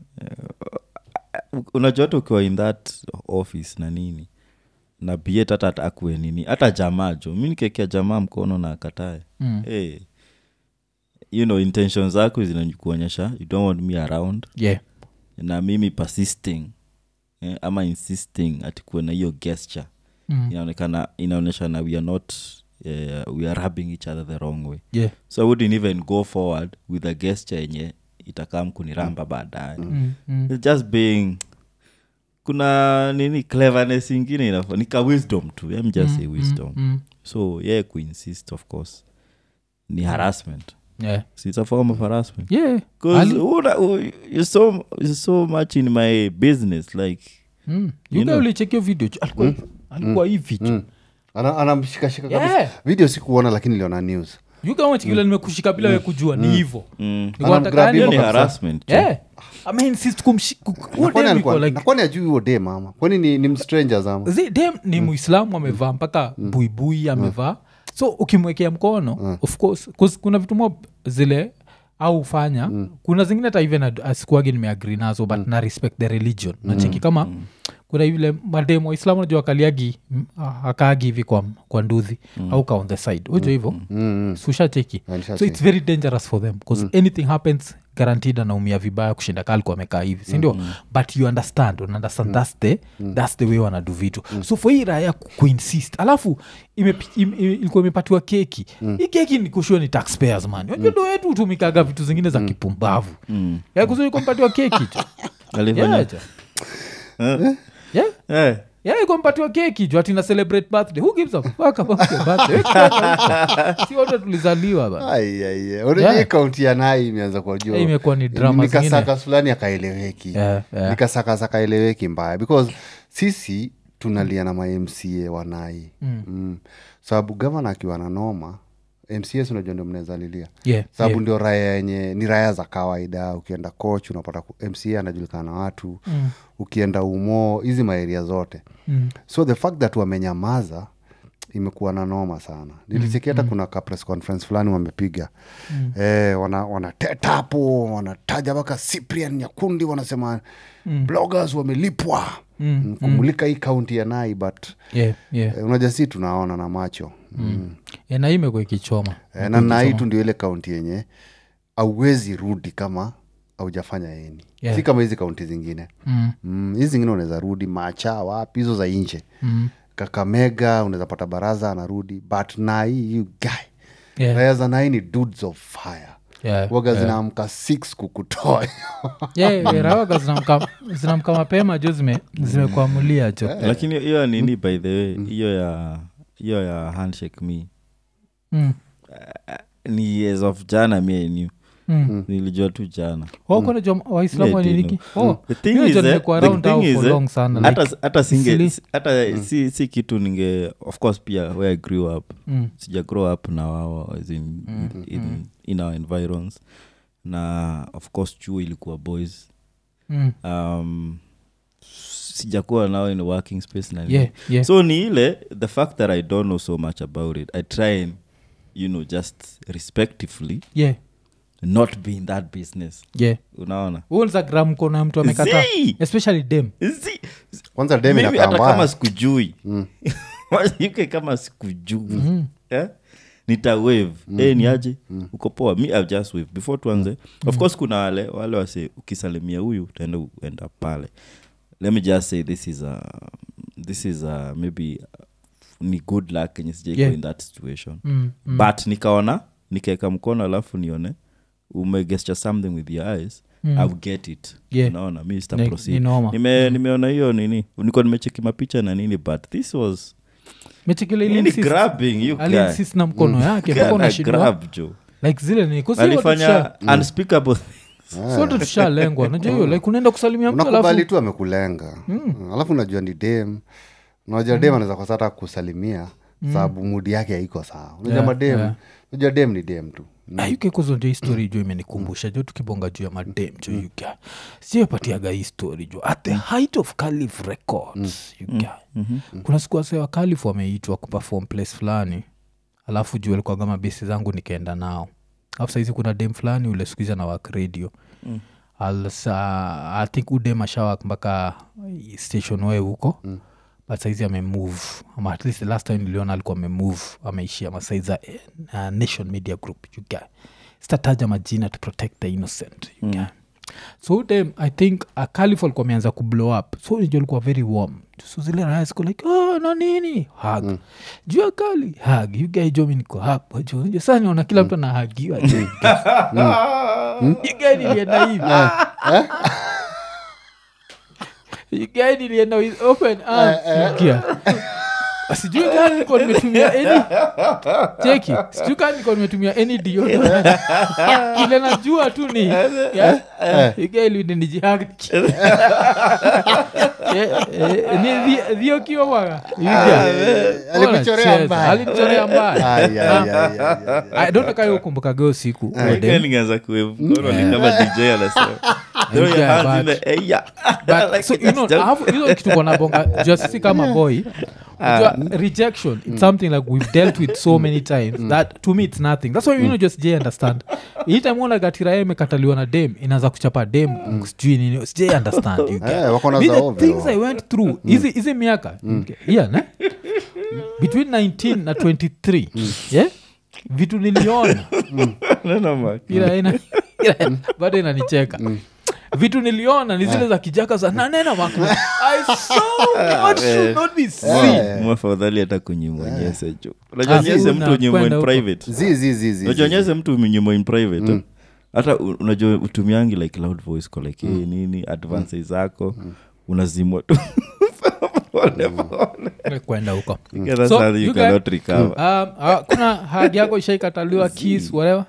uh, unajua hata ukiwa in that office na nini na biet hata akue nini hata jamaa jo mi nikekea jamaa mkono na akatae Mm. hey, you know intention zako zinakuonyesha you don't want me around yeah na mimi persisting eh, ama insisting atikuwe na hiyo gesture Mm. inaonekana inaonyesha na we are not uh, we are rubbing each other the wrong way yeah so i wouldn't even go forward with a gesture yenye itakam kuniramba baadaye mm. Mm. It's just being kuna nini cleverness ingine inafo nika wisdom tu I'm just say wisdom Mm. so yeah kuinsist of course ni harassment yeah so it's a form of harassment yeah because Ali- you're so, you're so much in my business like Mm. You yuga know. ulichekio video ju- alikuwa alikuwa hivi ju. Ana- anamshikashika Yeah. kabisa video sikuona lakini iliona news yuga wachikila nimekushika bila we kujua ni hivo mm, Anamgrab hiyo hivyo ni kabisa. harassment tu. ameinsist kumshi ku- ku- huyo Na kwani dem yuko alikuwa- like- na kwani ajui huo dem ama kwani ni, ni mstrangers ama Zi- dem ni muislamu amevaa mpaka buibui amevaa so ukimwekea mkono of course 'cause kuna vitu mo zile au ufanya kuna zingine hata even ad- asikuagi nimeagri nazo but na respect the religion nacheki kama kuna vile mademu waislamu najua akaliagi mm, ah, akaagi hivi kwa, kwa nduthi au ka on the side ujo hivo Mm, sushacheki Ah, nishacheki. so its very dangerous for them bcause anything happens guaranteed anaumia vibaya kushinda kalku amekaa hivi sindio but you understand una understand that's, the, that's the way wanadu vitu so for hii raya ku- kuinsist alafu imepi- im- im- ilikuwa imepatiwa keki hii keki ni kushua ni taxpayers man unajua ndo wetu hutumikaga vitu zingine za kipumbavu Mm. yakuzoikompatiwa keki jo Alifanya- Yeah, jo. Eh, Yeah. eh, Yeah, ikompatiwa keki jo atina celebrate birthday who gives a fuck about your birthday Wewe si wote tulizaliwa ba Ai, ai, ai. Unajua Yeah. hii kaunti ya nai imeanza kuwajua Eh, imekuwa ni drama zingine. nikasakas fulani akaeleweki Yeah, yeah. nikasakas akaeleweki mbaya because sisi tunalia na mamca wanai mm. mm. sababu gavana akiwa na noma mcs unajua ndio mnaweza lilia Yeah, sababu yeah. ndio raya yenye ni raya za kawaida ukienda coach unapata ku- mca anajulikana na watu mm. ukienda umo hizi maeria zote Mm. so the fact that wamenyamaza imekuwa na noma sana nilisikia hata kuna ka press conference fulani wamepiga mm. eh, wana, wanateta hapo wanataja mpaka cyprian nyakundi wanasema mm. bloggers wamelipwa mm. kumulika hii kaunti ya nai but yeah, yeah. eh, unajua si tunaona na macho mm. Eh, na hii imekuwa ikichoma eh, na nai tu ndio ile kaunti yenye auwezi rudi kama aujafanya eni Yeah. si kama hizi kaunti zingine mm. mm, hizi zingine unaweza rudi macha wapi hizo za nje Mm. kakamega unaweza pata baraza anarudi but nai you guy Yeah. raya za nai ni dudes of fire Yeah, waga zinaamka six kukutoa yeah, yeah, rawaga zinamka- zinamka mapema jo zime- zimekuamulia jo lakini hiyo nini by the way hiyo ya hiyo ya handshake me Mm, ni years of jana mi knew mm. nilijua tu jana Oh, kuna jua waislamu Yeah, waniniki Dino. The thing Hiyo is, jo eh, nimekuwa the around thing now is, for eh, long sana like, hata hata singe silly. hata si, si kitu ninge of course pia where i grew up mm, sija grow up na wao as in, in, in our environs na of course chuo ilikuwa boys mm. um, sijakuwa nao in a working space na nini. Yeah, yeah. so ni ile the fact that i don't know so much about it i try and you know just respectively yeah, not be in that business yeah. unaona unza gram kona mtu amekata Zii! especially dem Zi- kwanza dem Maybe inakaa hata kama mbaya sikujui uk kama sikujui eh? nita wave Eh, ni aje uko poa mi I've just wave before tuanze of course kuna wale wale wase ukisalimia huyu utaenda uenda pale let me just say this is a, this is a, maybe uh, ni good luck kenye sijaiko Yeah. in that situation Mm, mm. but nikaona nikaeka mkono alafu nione umegesture something with your eyes Mm. I'll get it Yeah. unaona mi sita Ni- proceed. ni noma. Nime, nimeona hiyo nini niko nimecheki mapicha na nini but this was mechekile nini ilinsist grabbing you guy. alinsist na mkono yake mpaka Kana unashindwa grab jo like zile ni kwa sababu alifanya unspeakable sote tushalengwa najua hiyo like unaenda kusalimia mtu unakubali alafu tu amekulenga Mm. alafu unajua ni dem unajua dem anaweza kwa sata kusalimia sababu mudi yake haiko sawa unajua Yeah, madem yeah. unajua dem ni dem tu ayukekozo ndio histori jo imenikumbusha jo tukibonga juu ya madem jo yuga siopatiaga hii story jo at the height of calif records yuga kuna siku wase wa calif wameitwa kuperform place fulani alafu juu alikuwa kama besi zangu nikaenda nao alafu saizi kuna dem fulani ule skuiza na wak radio mm. Alsa, i think udem ashawak mpaka station we huko mm but saizi amemove ama at least the last time niliona alikuwa amemove ameishia masaiza uh, nation media group you guy sitataja majina to protect the innocent you guy so dem i think uh, calif alikuwa ameanza kublow up so nijo alikuwa very warm so zile raya ziko like oh, na nini hag mm. juu ya kali hag you guy jo mi niko hapo jo Unajua saa niona kila mtu anahagiwa jo you guy. You guy nilienda hivi You guy nilienda with open arms Sikia. sijui kaa nilikuwa nimetumia any cheki sijui kaa nilikuwa nimetumia any deodorant. ile najua tu ni yeah? igailidinijihag dhiokiowaga alikuchorea mbaya. alinichorea mbaya Ai, ai, ai, ai, ai, ai. I don't know kama ukumbukaga usiku Again, ningeanza kuwave mkono ni kama dj anasema throw your Yeah, hands in but- the air yeah. But, Like so, it you know, is just- alafu hizo kitu konabonga jua sisi kama boy Unajua, rejection it's something like we've dealt with so many times that to me it's nothing that's why you know just jay understand hii time ona gatira imekataliwa na dem inaanza kuchapa dem sijui nini sijai understand you get. Eh, wako na Me, za the ovyo. things i went through hizi hizi miaka yeah, ne? between 19 na 23 yeah? vitu niliona No, no, man. ila ina ila bado inanicheka vitu niliona ni zile za kijaka za nanena mako i saw what should not be seen mwafadhali hata kunyimwa nyese jo unajua Ah, nyese si mtu unyimwa unakwenda in huko. private Zi, zi, zi, zi, unajua zi. nyese mtu umenyimwa in private hata u- unajua utumiangi like loud voice ko like hey, nini advances zako unazimwa tu pole pole kwenda huko Yeah, that's So, how you you guy- cannot recover Um, ah, kuna hagi yako ishaikataliwa kis whatever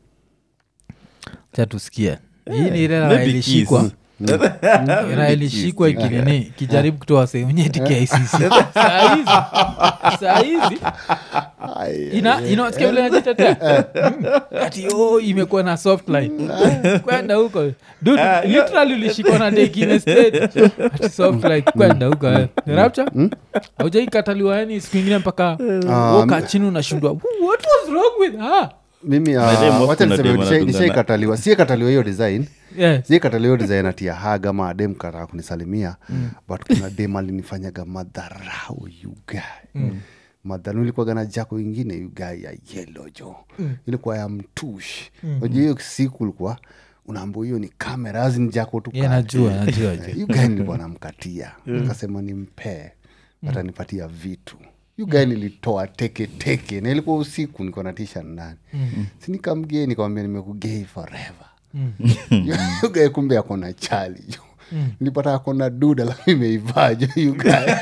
cha tusikie hii ni ile raha Maybe ilishikwa kiss. raha ilishikwa ikinini kijaribu kutoa sehemu kicc sahizi sahizi ina inasikia vile najitetea Mm. ati oh, imekuwa na soft line kwenda huko Dude, literally ulishikwa na dekine state ati soft line kwenda huko eh. rapture aujaikataliwa yani siku ingine mpaka woka chini unashindwa what was wrong with her mimi ah, By the way, most wacha kuna niseme dem nishai- wanadungana. nishaikataliwa siekataliwa hiyo design yeah. siekataliwa hiyo design ati ya hag ama adem kataa kunisalimia but kuna dem alinifanyaga madharau yuga mm. madharau ilikuwaga na jako ingine yuga ya yelo jo ilikuwa ya mtush najua hiyo siku ulikuwa unaambua hiyo ni kamera azini jako tu Yeah, kati. najua, najua, najua. yuga nilikuwa namkatia nikasema nimpee atanipatia vitu yu gae nilitoa teke teke na ilikuwa usiku niko na tisha ndani sinikamgee nikamwambia nimekugei forever Yu gae kumbe akona chali jo nilipata akona duda lakini imeivaa jo yugae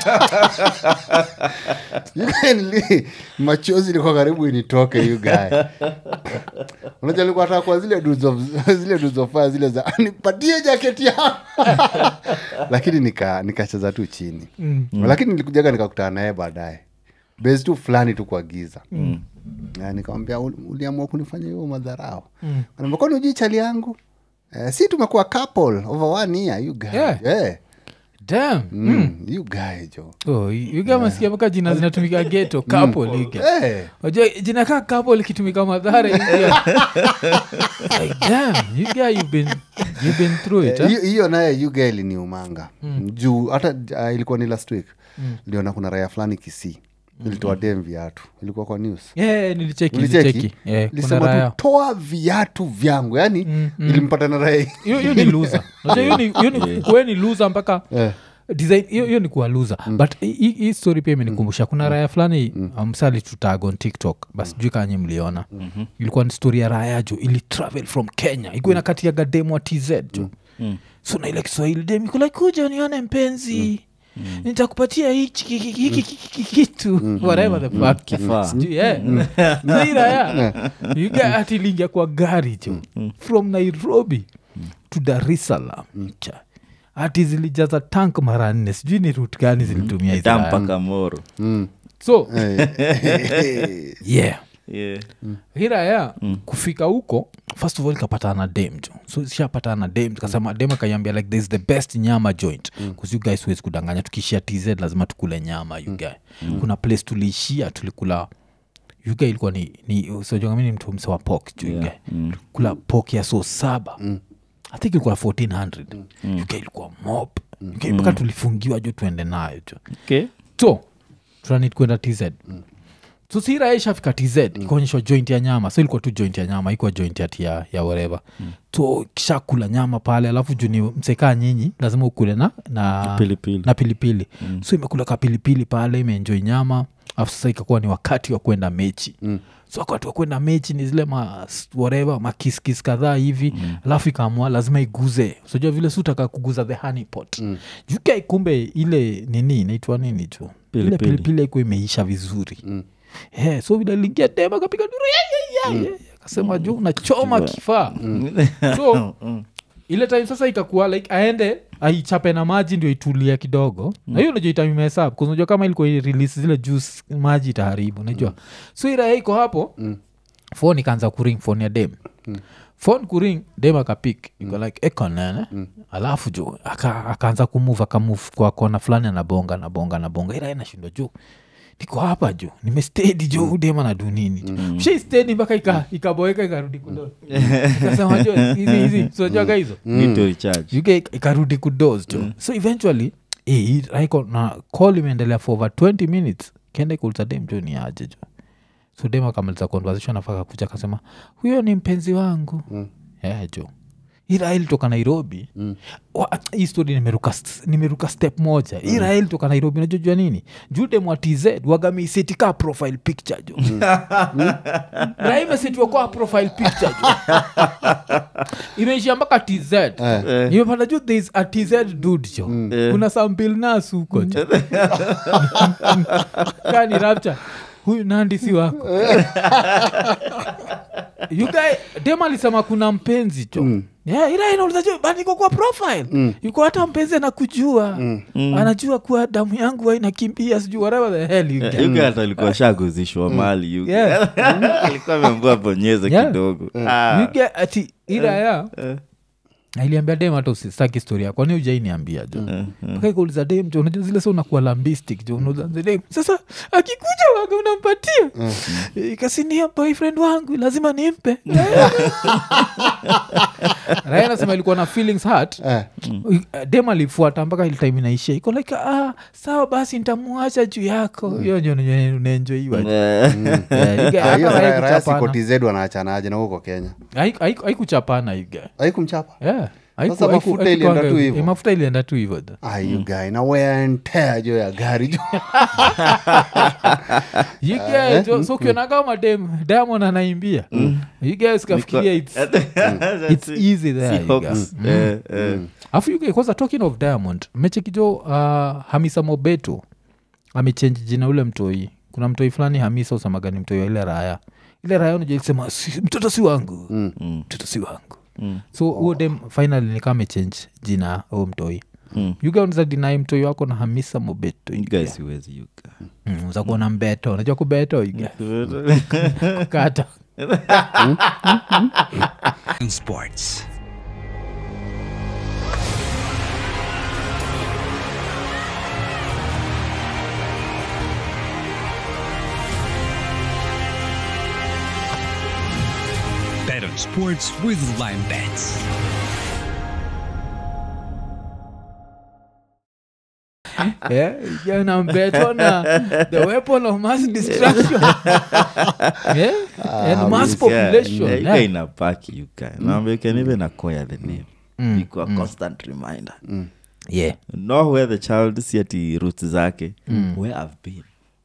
yugae nili machozi ilikuwa karibu initoke yugae unajua nilikuwa nataka kwa zile duzo zile duzofaa zile za nipatie jaketi yangu lakini nika nikacheza tu chini mm. lakini nilikujaga nikakutana naye baadaye base tu fulani tu kwa giza mm. nikamwambia "Ul- uliamua kunifanya hiyo madharao mm. kwani ujui chali yangu eh, si tumekuwa couple over one year you guy Yeah. yeah. Damn. Mm, you guy jo Oh, yugamasikia mpaka jina zinatumika geto couple iga Eh, wajua jina kaa couple likitumika madhara iga. like, damn, you guy you've been, you've been through it, eh, huh? hiyo hiyo naye you guy iliniumanga juu hata uh, ilikuwa ni last week liona kuna raya fulani kisii ilitoa dem viatu ilikuwa kwa news Yeah, nilicheki ulicheki nilicheki Yeah, kuna lisema raya tu toa viatu vyangu yani ilimpata na raya hiyo hiyo ni luza hiyo ni, hiyo ni kuwe ni luza mpaka Eh. design hiyo hiyo ni kuwa luza but hii- hii hii story pia imenikumbusha kuna raya fulani msali tutag on tiktok basi jui kanye mliona ilikuwa ni story ya raya jo ili travel from kenya ikuwa inakatiaga demu wa tz jo so na ile kiswahili dem iko like kuja nione mpenzi nitakupatia hichi ki- ki- ki- ki- ki- ki- kitu whatever the fuck Kifaa. Sijui, eh. So hii raya you get ati iliingia kwa gari jo from nairobi to dar es salaam Cha. ati zilijaza tank mara nne sijui ni rut gani zilitumia hizi Da raya. mpaka moro so Eh, yeah yeah. hiraya kufika huko first of all ikapatana na dem jo so shapatana na dem kasema dem akaiambia like this is the best nyama joint bcause you guys huwezi kudanganya tukishia tz lazima tukule nyama you guy kuna place tuliishia tulikula you guy ilikuwa ni, ni sojongami ni mtu mse wa pok jo you guy kula pok ya so saba i think ilikuwa 1400 you guy ilikuwa mob You guy mpaka tulifungiwa jo tuende nayo jo okay. so tunanid kwenda tz so sira ishafika tz ikaonyeshwa joint ya nyama so ilikuwa tu joint ya nyama ikuwa joint ati ya, ya wereva mm. so kisha kula nyama pale alafu juu ni msekaa nyinyi lazima ukule na na Pilipili. na pilipili mm. so imekula ka pilipili pale imeenjoi nyama alafu sasa ikakuwa ni wakati wa kwenda mechi mm so wakati wa kwenda mechi ni zile ma whatever makiskis kadhaa hivi mm. alafu ikaamua lazima iguze sojua vile sutaka kuguza the honey pot mm. jukai kumbe ile nini inaitwa nini tu ile Pilipili. pilipili iko imeisha vizuri mm. yeah, so vile lingia tema akapiga duru yeah, yeah, yeah, yeah. akasema juu unachoma kifaa so ile time sasa ikakuwa like aende aichape na maji ndio itulie kidogo na hiyo unajua itamimesap unajua kama ilikuwa release zile juice maji itaharibu unajua so iraya iko hapo phone ikaanza kuring phone ya dem phone kuring dem akapik iko like ekonene alafu juu aka- akaanza kumove akamove kwa kona fulani anabonga anabonga anabonga ila inashindwa juu niko hapa juu nimestedi jo udema na dunini mm. shaistedi mpaka ika- ikaboeka ikarudi kudo ikasema jo hizi hizi sojaga hizo Need to recharge. uk ikarudi kudos jo so eventually eh, hii raiko na call imeendelea for over 20 minutes kenda ikuuliza dem jo ni aje jo so dem akamaliza conversation afaka kuja akasema huyo ni mpenzi wangu mm. yeah, jo irael toka nairobi mm. hii story nimeruka, st- nimeruka step moja mm. irael toka nairobi najojua nini jude mwa tz wagamisetika profile picture jo raimesetiwa kwa profile picture jo imeishia mpaka tz imepata ju thereis a tz dud jo kuna sambil nas huko jo kani rapture huyu nandi si wako you guy dem alisema kuna mpenzi jo mm. yeah, ila inauliza jo bandiko kwa profile mm. yuko hata mpenzi anakujua mm. anajua kuwa damu yangu inakimbia sijuu whatever the hell you get. yuga hata alikuwa shaguzishwa mali yuga. Yeah. alikuwa ameambua bonyeze Yeah. kidogo You Ah. get ati ila ya iliambia dem hata usistaki historia kwani ujainiambia jo mpaka ikauliza dem jo unajua zile sa unakuwa lambistic jo unauliza dem sasa akikuja waga unampatia ikasinia boyfriend wangu lazima nimpe raya nasema ilikuwa na feelings hurt Eh. dem alifuata mpaka ile time inaishia iko like ah, sawa basi ntamuacha juu yako hiyo ndio unaenjoiwa Eh. Ah, hiyo raya- raya siko tz wanaachanaje na huko kenya haikuchapana iga aikumchapa yeah. Haiku- Sasa haiku- mafuta haikuanga ilienda tu hivyo. hivyo. Eh, mafuta ilienda tu hivyo though. Ah, you guy na wear and tear jo ya gari jo You guys, so- so ukionaga madem diamond anaimbia you guys kafikiria it's, it's easy there you guys. afu you guys, kwanza talking of diamond mechekijo uh, hamisa mobeto amechange jina ule mtoi kuna mtoi fulani hamisa usamagani mtoi wa ile raya ile raya unajaisema si, mtoto si wangu mtoto si wangu so huo dem finally nikaa amechange jina huo mtoi Mm. yuga unaweza dinai mtoi wako na hamisa mobeto You guys siwezi you guy. mm, uza kuona mbeto unajua kubeto yuga kukata sports. Bet on sports with Lime Bets. Yeah, yeah, na mbeto na the weapon of mass destruction yeah? and mass population Yeah, you yeah. guy inapaki you guy. Naambia you can even acquire the name iko a constant reminder yeah. know where the child si ati roots zake where i've been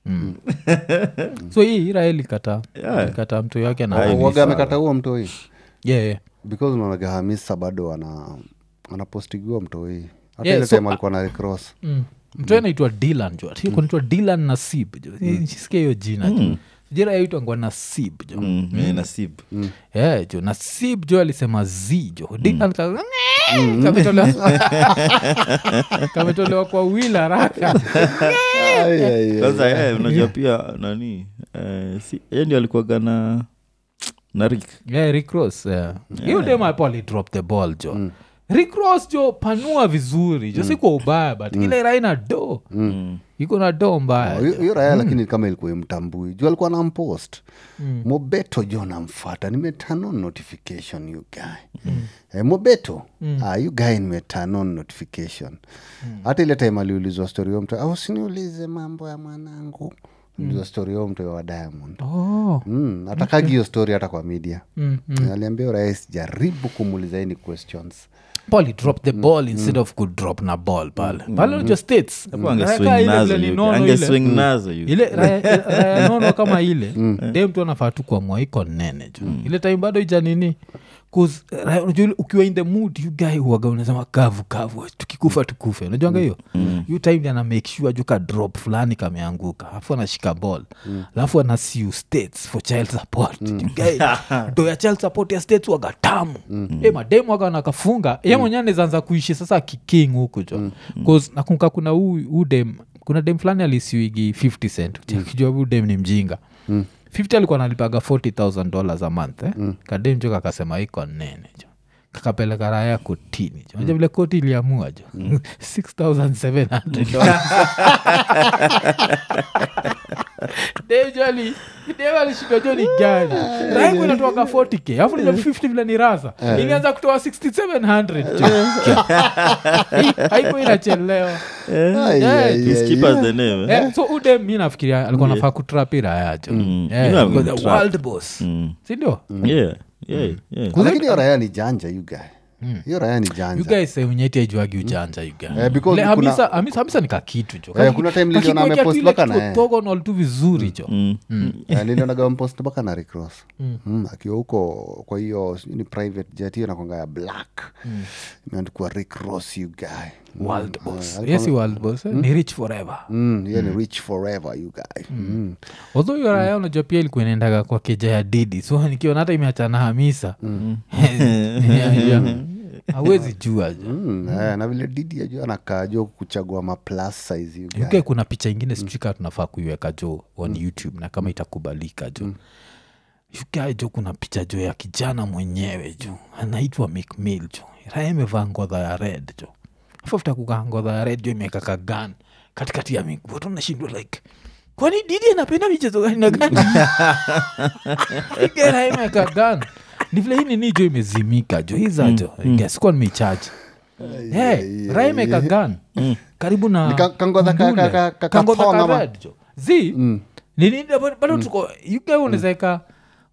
so hii irael ikata Yeah. ikata mtu wake na Aye. waga amekata huo mtoi yeah, yeah. because unaonaga hamisa bado ana anapostigiwa mtoi hata Yeah, ile so, time alikuwa na recross mm. mtu anaitwa dilan jo kunaitwa dilan nasib jo sisikia hiyo jina jo jira yaitwangwa nasib jo Mm, eh, nasib yeah, jo nasib jo alisema z jo dilan ka- kametolewa kametolewa kwa wil haraka kwanza eh, unajua pia nani eh, si, ye ndio alikuwaga na na rik yeah, Rick Ross, yeah. hiyo dem hapo alidrop the ball jo Rick Ross jo panua vizuri jo si kwa ubaya but ile raina do iko na do mbaya hiyo hiyo raya lakini kama ilikuwa imtambui juu alikuwa nampost mobeto jo namfata nimetanon notification you guy eh, mobeto ah, you guy nimetanon notification hata ile time aliulizwa story yo mtu au siniulize mambo ya mwanangu ulizwa story yo mtu wa diamond oh. mm, atakagi hiyo story hata kwa media mm, aliambia rais jaribu kumuuliza any questions paul drop the ball instead of kudrop na ball pale pale unajua states Hapo Raya angeswing kaa ile nazo vile you ni guy. nono ile. angeswing nazo you ile raya raya nono kama ile de mtu anafaa tu kuamua iko nene ju ile time bado ija nini 'Cause, raya, unajua ile ukiwa in the mood you guy huwaga unasema kavu kavu tukikufa tukufe unajuanga hiyo hiyo time ndi ana make sure juu ka drop fulani kameanguka alafu anashika ball alafu ana sue states for child support You guy, do ya child support ya states waga tamu e mademu waga wanakafunga ye mwenyewe anaweza kuishi sasa kiking huku jo bcause nakumbuka kuna huu huu dem kuna dem fulani alisiwigi 50 cent kijua huu dem ni mjinga 50 alikuwa nalipaga 40000 dollars a month eh? kadem jo kakasema iko nene jo kakapeleka raya kotini jo naja vile koti iliamua jo 6700 dejali dem alishindwa jo ni gani raiku inatoaga 40k alafu nija 50 vile ni rasa ilianza kutoa 6700 jo Hii- haiko inachelewa Ai, Yeah, ai, Just ai, keep ai. us the name eh? Eh, so ude mi nafikiria alikuwa nafaa kutrapira yacho Mm. Eh, You know I'm because gonna the trap. world boss Mm. sindio yeah yeah yeah lakini hiyo raya ni janja you guy hiyo raya ni janja you guys say unyeti ajuagi ujanja you guys. Eh, because Le- kuna- Hamisa- Hamisa- hamisa ni kakitu jo Eh, kuna time niliona Kakikuwekea amepost tu ile mpaka kitu na yeye. orthogonal tu vizuri jo Eh, nilionaga mpost mpaka na recross mm. akiwa huko kwa hiyo sijui ni private jet hiyo nakwanga ya black imeandikwa rick ross you guy Mm. world Eh, boss alikuwa- yes world boss eh? ni rich forever Mm, yeye ni rich forever you guy mm. although hiyo raya unajua pia ilikuwa inaendaga kwa keja ya didi so nikiona hata imeachana hamisa Yeah, yeah. hawezi jua jo Mm, eh, na vile didi ajua anakaa jo kuchagua maplus size you guy. uk kuna picha ingine sijui kaa tunafaa kuiweka jo on youtube na kama itakubalika jo uk jo kuna picha jo ya kijana mwenyewe jo anaitwa mcmill jo raya imevaa ngodha ya red jo afuta kukaa ngodha ya red jo imeweka kagan katikati ya miguu watu nashindwa like kwani didi anapenda michezo gani na gani raya imeweka gan ni vile hii nini jo imezimika jo hiza jo sikuwa nimeichaji Hey, raya imeweka gan karibu na Ni ka- kangodha ka- Mbule. ka- ka- ka- Kangodha kathong ka ama- red jo zi nini bado- bado tuko uk unawezaeka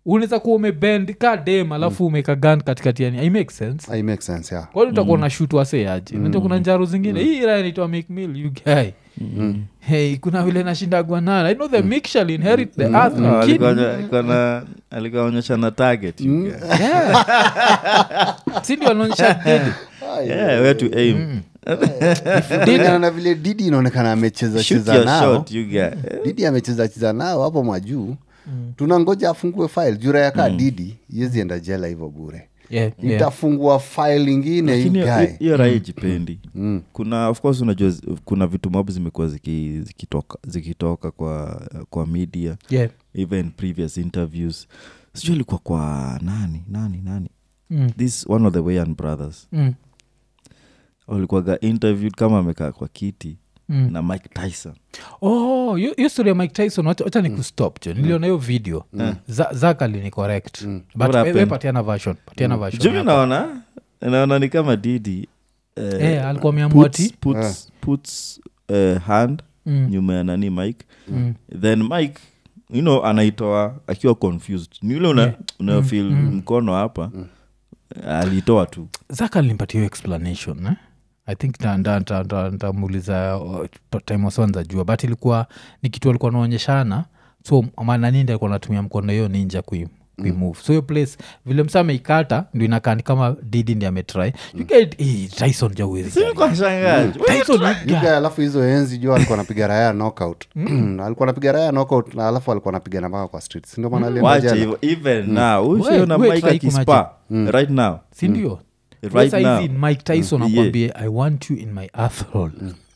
unaweza kuwa umebend ka dem alafu umeka gan katikati yani i make sense I make sense yeah kwani utakuwa na shut waseaje mm. najua kuna njaro zingine hii ira inaitwa make meal you guy hey kuna vile nashindagwa nana i know the milk shall inherit the earth No, lakini alikuwa onye- alikuwa na- alikuwa onyesha na target you guy. yeah. si ndio anaonyesha dedi Yeah, where to aim kulingana na vile didi inaonekana amecheza shoot cheza your nao shot you guy didi amecheza cheza nao hapo majuu tunangoja afungue file jura yakaa didi iwezi enda jela hivyo bure yeah, yeah. itafungua file ingine Lakini hiyo- ikae hiyo raha ijipendi kuna of course unajua zi- kuna vitu mob zimekuwa ziki- zikitoka zikitoka kwa kwa media yeah. even previous interviews sijui alikuwa kwa nani nani nani Mm. this one of the wayan brothers Mm. walikuwaga interviewed kama amekaa kwa kiti Mm. na mike tyson oh hiyo hiyo story ya mike tyson wacha wacha ni kustop jo niliona hiyo video Za- zakali ni correct but What we- we happened? patiana version patiana version jumi yako. naona naona ni kama didi eh, Eh, alikuwa ameamua puts, ati? puts, puts eh, hand Mm. nyuma ya nani mike then mike you know anaitoa akiwa confused ni ule una, una feel mkono hapa alitoa tu zaka linipatia hiyo explanation eh? i think nta- nta- nta- nta- ntamuuliza uh, time wasonza jua but ilikuwa ni kitu alikuwa naonyeshana so mananindi alikuwa natumia mkono hiyo ninja kui kuimove so hiyo place vile msa ameikata ndio inakaa ni kama didi ndi ametry you get eh, tyson jauwezi Kwa shangazi. tyson you Yuga, guy. alafu hizo enzi juu alikuwa anapiga raya knockout alikuwa anapiga raya knockout na alafu alikuwa anapiga mpaka kwa street sindio maana alienda wacha jela hivyo even now We- ushiona we mike try akispa right now sindio Right now. mike tyson Mm. akwambie i want you in my athrol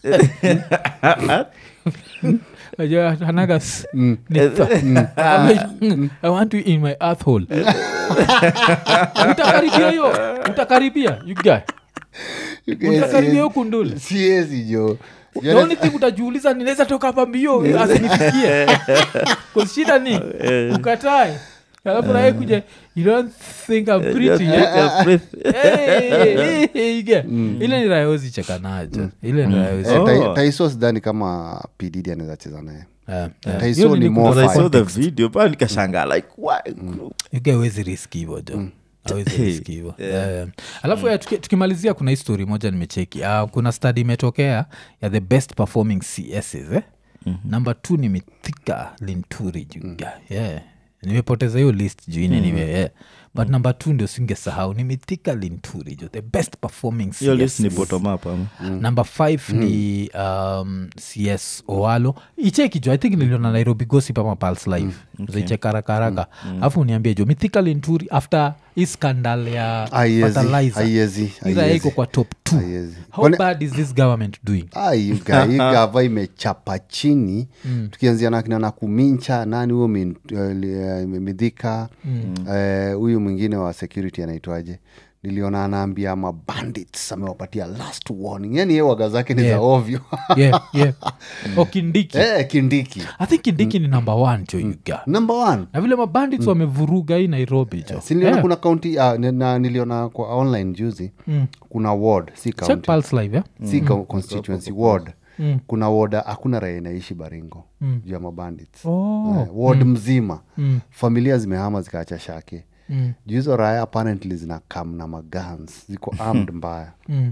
Unajua, hanaga s- ni th- Ame- i want you in my athrol utakaribia hiyo utakaribia you guy Yuga, utakaribia hiyo siezi- kundule siezi jo the only thing utajiuliza ninaweza toka hapa mbio asinifikie shida ni ukatae alafu naye kuja you don't think I'm pretty yeah? Hey, hey, yeah. ile ni rayozi cheka najo ile ni rayozi Eh, Oh. Tai- taiso sidhani kama pdd anaweza cheza naye Eh, eh. Tyson Hiyo ni nini more kuna I saw the context. video pa nikashanga like why Yuga hawezi riski hivo jo Hawezi Hey, riski hivo Eh, alafu ya, tuki- tukimalizia kuna hii story moja nimecheki uh, kuna study imetokea ya the best performing css eh? number two ni mithika linturi juga yeah. nimepoteza hiyo list juu ine niwe yeah. but number two ndio singesahau ni mithika linturi jo the best performing hiyo list ni CSS. bottom up ama number five ni um, cs oalo icheki jo i think niliona nairobi gossip ama pals live mm. zaicheka haraka haraka alafu uniambie jo mythical inturi after hii scandal ya Haiwezi, fertilizer haiwezi, ira haiwezi. iko kwa top two Haiwezi. how Kwani- bad is this government doing hii gava imechapa chini tukianzia na kina nakumincha nani huyo min- eh, midhika eh, huyu mwingine wa security anaitwaje niliona anaambia mabandits amewapatia last warning yani ye waga zake ni Yeah. za ovyo yeah, yeah. o kindiki eh, kindiki i think kindiki ni number one jo yuga number one na vile mabandits wamevuruga hii nairobi jo siniliona Yeah. kuna kaunti uh, na niliona kwa online juzi kuna ward si check county pulse live yeah? si mm. constituency ward kuna ward hakuna raia inaishi baringo juu ya mabandits Oh. Eh, ward mzima familia zimehama zikaacha shake Mm. juu hizo raya apparently zina kam na magans ziko armed mbaya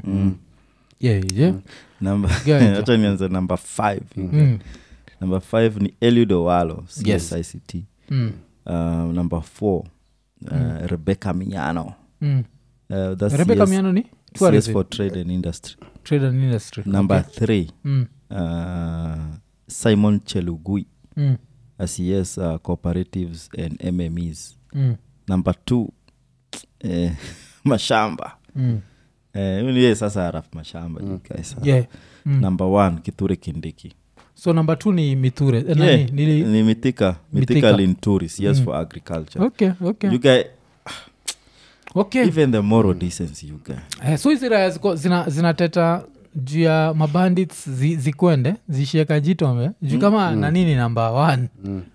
yeah, yeah. Number- Ganja. hata nianze number five Mm. number five ni eliud owalo Yes. csict Mm. uh, number four uh, rebecca miano Mm. uh, that's rebeka CS miano ni CS tourism for trade and industry trade and industry number three mm. uh, simon chelugui Mm. acs uh, cooperatives and mmes Mm. number two eh, mashamba Mm. eh, huyu ni yeye sasa araf mashamba mm. yeah mm. number one kithure kindiki so number two ni mithure eh, yeah, nani, nili... ni mithika Mithika. mithika linturi cs for agriculture okay okay you guy okay even the moral decency you guy eh, so hizi raya ziko- zina- zinateta juu ya mabandits zi, zikwende zishieka jitombe juu kama mm. nanini namba one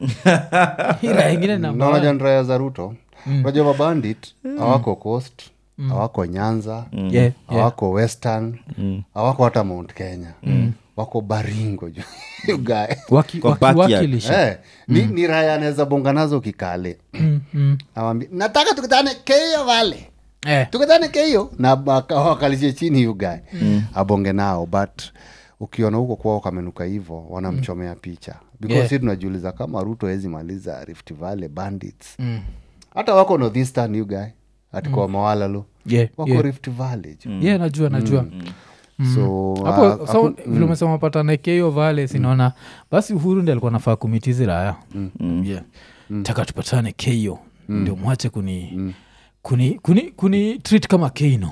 Hii raya ingine namba one. naonaja raya za ruto unajua mabandit awako coast awako nyanza Yeah, yeah. awako western awako hata mount kenya wako baringo ju You guy. Waki- Kwa waki- backyard. wakilisha. Eh, ni, ni raya anaweza bonga nazo kikale awambia nataka tukutane keio vale Eh, tukutane keio na baka- wakalishe chini yugae abonge nao but ukiona huko kwao kamenuka hivo wanamchomea picha because Yeah. si tunajiuliza kama ruto awezi maliza rift valley bandits hata wako northeastern you guy atikoa mawalalo yeah, wako yeah. rift valley ju. yeah najua najua so hapo ah, so haku- vile umesema patanakeyo vale sinaona basi uhuru ndi alikuwa nafaa kumitizi raya yeah. taka tupatane keyo ndio mwache kuni kuni kuni kuni treat kama keino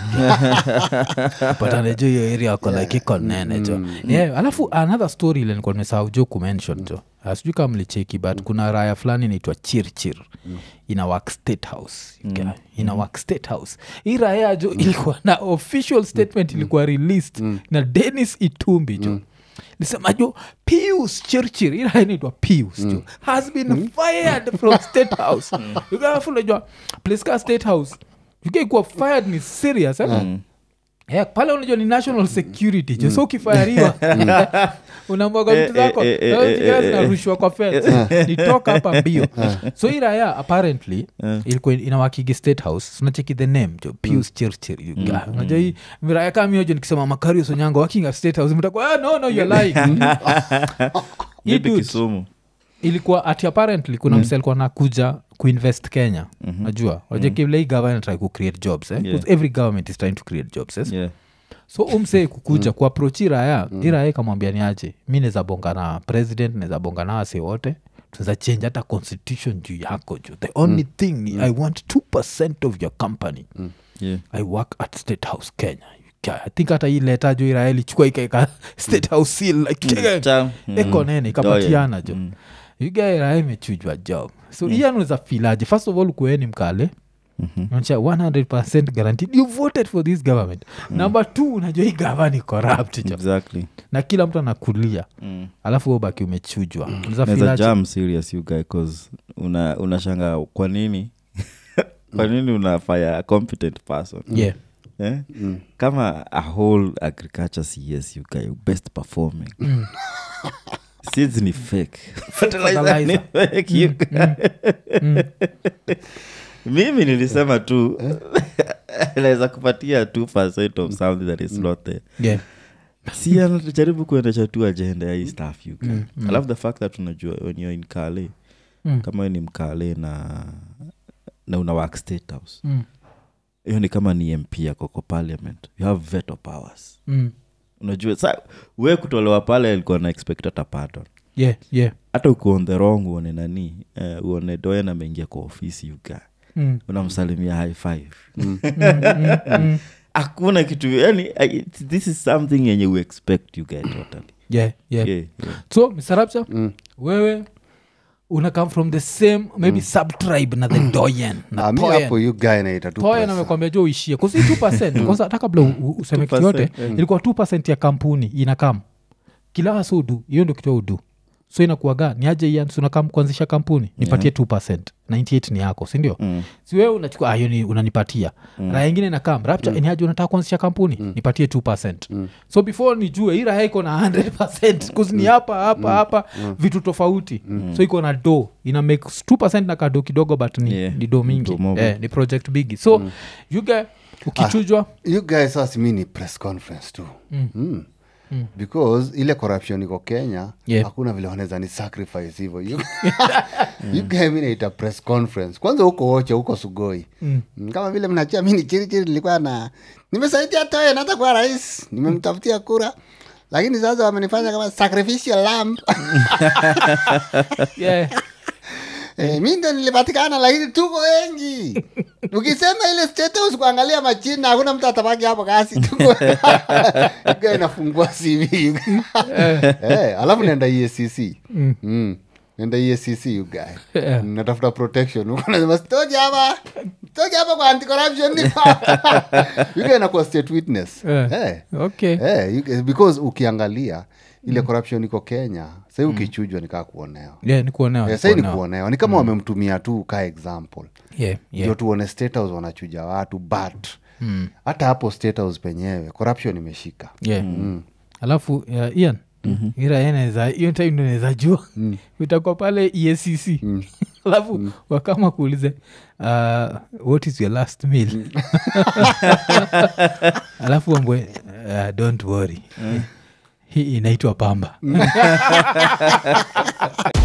patane jo hiyo area ako like iko nene jo yeah, alafu another story ile nilikuwa nimesahau jo kumention jo Ah, sijui kama mlicheki but kuna raya fulani inaitwa chirchir ina work state house okay? ina work state house hii raya jo ilikuwa na official statement ilikuwa released na denis itumbi jo lisema jo pius chirchir ila inaitwa pius jo has been fired from state house ukafunajua place ka state house ukaikuwa fired ni serious eh? Yeah, pale unajua ni national security jo so ukifayariwa unamwaga vitu Eh, zako eh, eh, na eh, zingine eh, zinarushwa kwa fence nitoka hapa mbio so hii raya apparently ilikuwa inawakigi state house unacheki the name jo pius chirchir you guy. unajua hii raya kama miojo nikisema makario sonyango wakinga state house mtakuwa ah, no no you're lying Hii Maybe dude kisumu ilikuwa ati apparently kuna mm. mse alikuwa nakuja kuinvest kenya mm-hmm. najua unajua kile hii government try kucreate jobs eh? Yeah. 'Cause every government is trying to create jobs yes? yeah. so umsee kukuja mm. kuaproach iraya mm. iraya ikamwambia ni aje mi naweza bonga na president naweza bonga na wase wote tunaweza change hata constitution juu yako juu the only thing ni i want 2 of your company Yeah. i work at state house kenya Yeah, i think hata hii leta jo iraya ilichukua ikaeka state house seal like Cha- eko mm. nene ikapatiana jo igaira imechujwa job so mm. iyanaweza filaje first of all kueni mkale naonyesha 100 guaranteed you voted for this government number two unajua hii gava ni corrupt jo exactly na kila mtu anakulia Mm. alafu wewe ubaki umechujwa Unaweza Naweza filaje? jam serious you guy cause una unashanga kwa nini kwa nini unafaya a competent person yeah eh? kama a whole agriculture cs you guy best performing seeds ni fake fertilizer ni fertilizer. fake you guy. mimi nilisema tu naweza kupatia 2 of something that is not there yeah si anajaribu kuendesha tu agenda ya hii staff you guy. i love the fact that unajua when you're in kale Mm. kama wewe ni mkale na na una work state house Mm. hiyo ni kama ni mp yako kwa parliament you have veto powers Mm. unajua sa we kutolewa pale alikuwa na expect hata pardon yeah yeah hata uko on the wrong uone nani uh, uone doen ameingia kwa ofisi yuga Mm. unamsalimia high five hakuna kitu yani I- this is something yenye we expect you guy totally yeah yeah yeah, yeah. so msarapcha wewe una come from the same maybe subtribe na the doyen na Ah, mi Toyen. hapo you guy naita tu toya pesa. namekwambia jo uishie kusi 2 kwanza hata kabla u- u- useme kitu yote ilikuwa 2 ya kampuni inakam kila wasa udu hiyo ndio kitu udu so inakuaga ni aje ian sunakam kuanzisha kampuni nipatie 2 98 ni yako sindio mm. siwe unachukua ah, hiyo ni unanipatia mm. raya ingine nakam rapcha mm. ni aje unataka kuanzisha kampuni mm. nipatie 2 mm. so before nijue hii raya iko na 100 kuzi ni hapa hapa hapa vitu tofauti so iko na do ina make 2 na kado kidogo but ni, Yeah. ni do mingi Do mob. eh, ni project bigi so mm. yuge ukichujwa you guys sasa mi ni press conference tu mm. because ile corruption iko kenya Yeah. hakuna vile wanaweza ni sacrifice hivo You- you guy mi naita press conference kwanza huko woche huko sugoi mm. kama vile mnachia mi ni chirichiri nilikuwa na nimesaidia toe nata kuwa rais nimemtafutia kura lakini sasa wamenifanya kama sacrificial lamb yeah. Eh, mi ndo nilipatikana lakini tuko wengi ukisema ile state house kuangalia machina hakuna mtu atabaki hapo kasi tuko Guy inafungua cv eh, alafu naenda EACC mm. naenda EACC you guy Yeah. natafuta protection Huko nasema sitoki hapa sitoki hapa kwa anti corruption you guy inakuwa state witness Eh. eh. okay Eh, you- because ukiangalia ile corruption iko kenya sahii ukichujwa nikaa kuonewa yeah, ni kuonewa Eh, ni sahii ni kuonewa. kuonewa ni kama wamemtumia tu ka example yeah, ndio yeah. tuone state house wanachuja watu but hata hapo state house penyewe corruption imeshika yeah. alafu uh, ian ira eneza hiyo time ndo naweza jua itakuwa pale escc alafu wakama kuulize uh, what is your last meal alafu ambwe uh, don't worry hii inaitwa pamba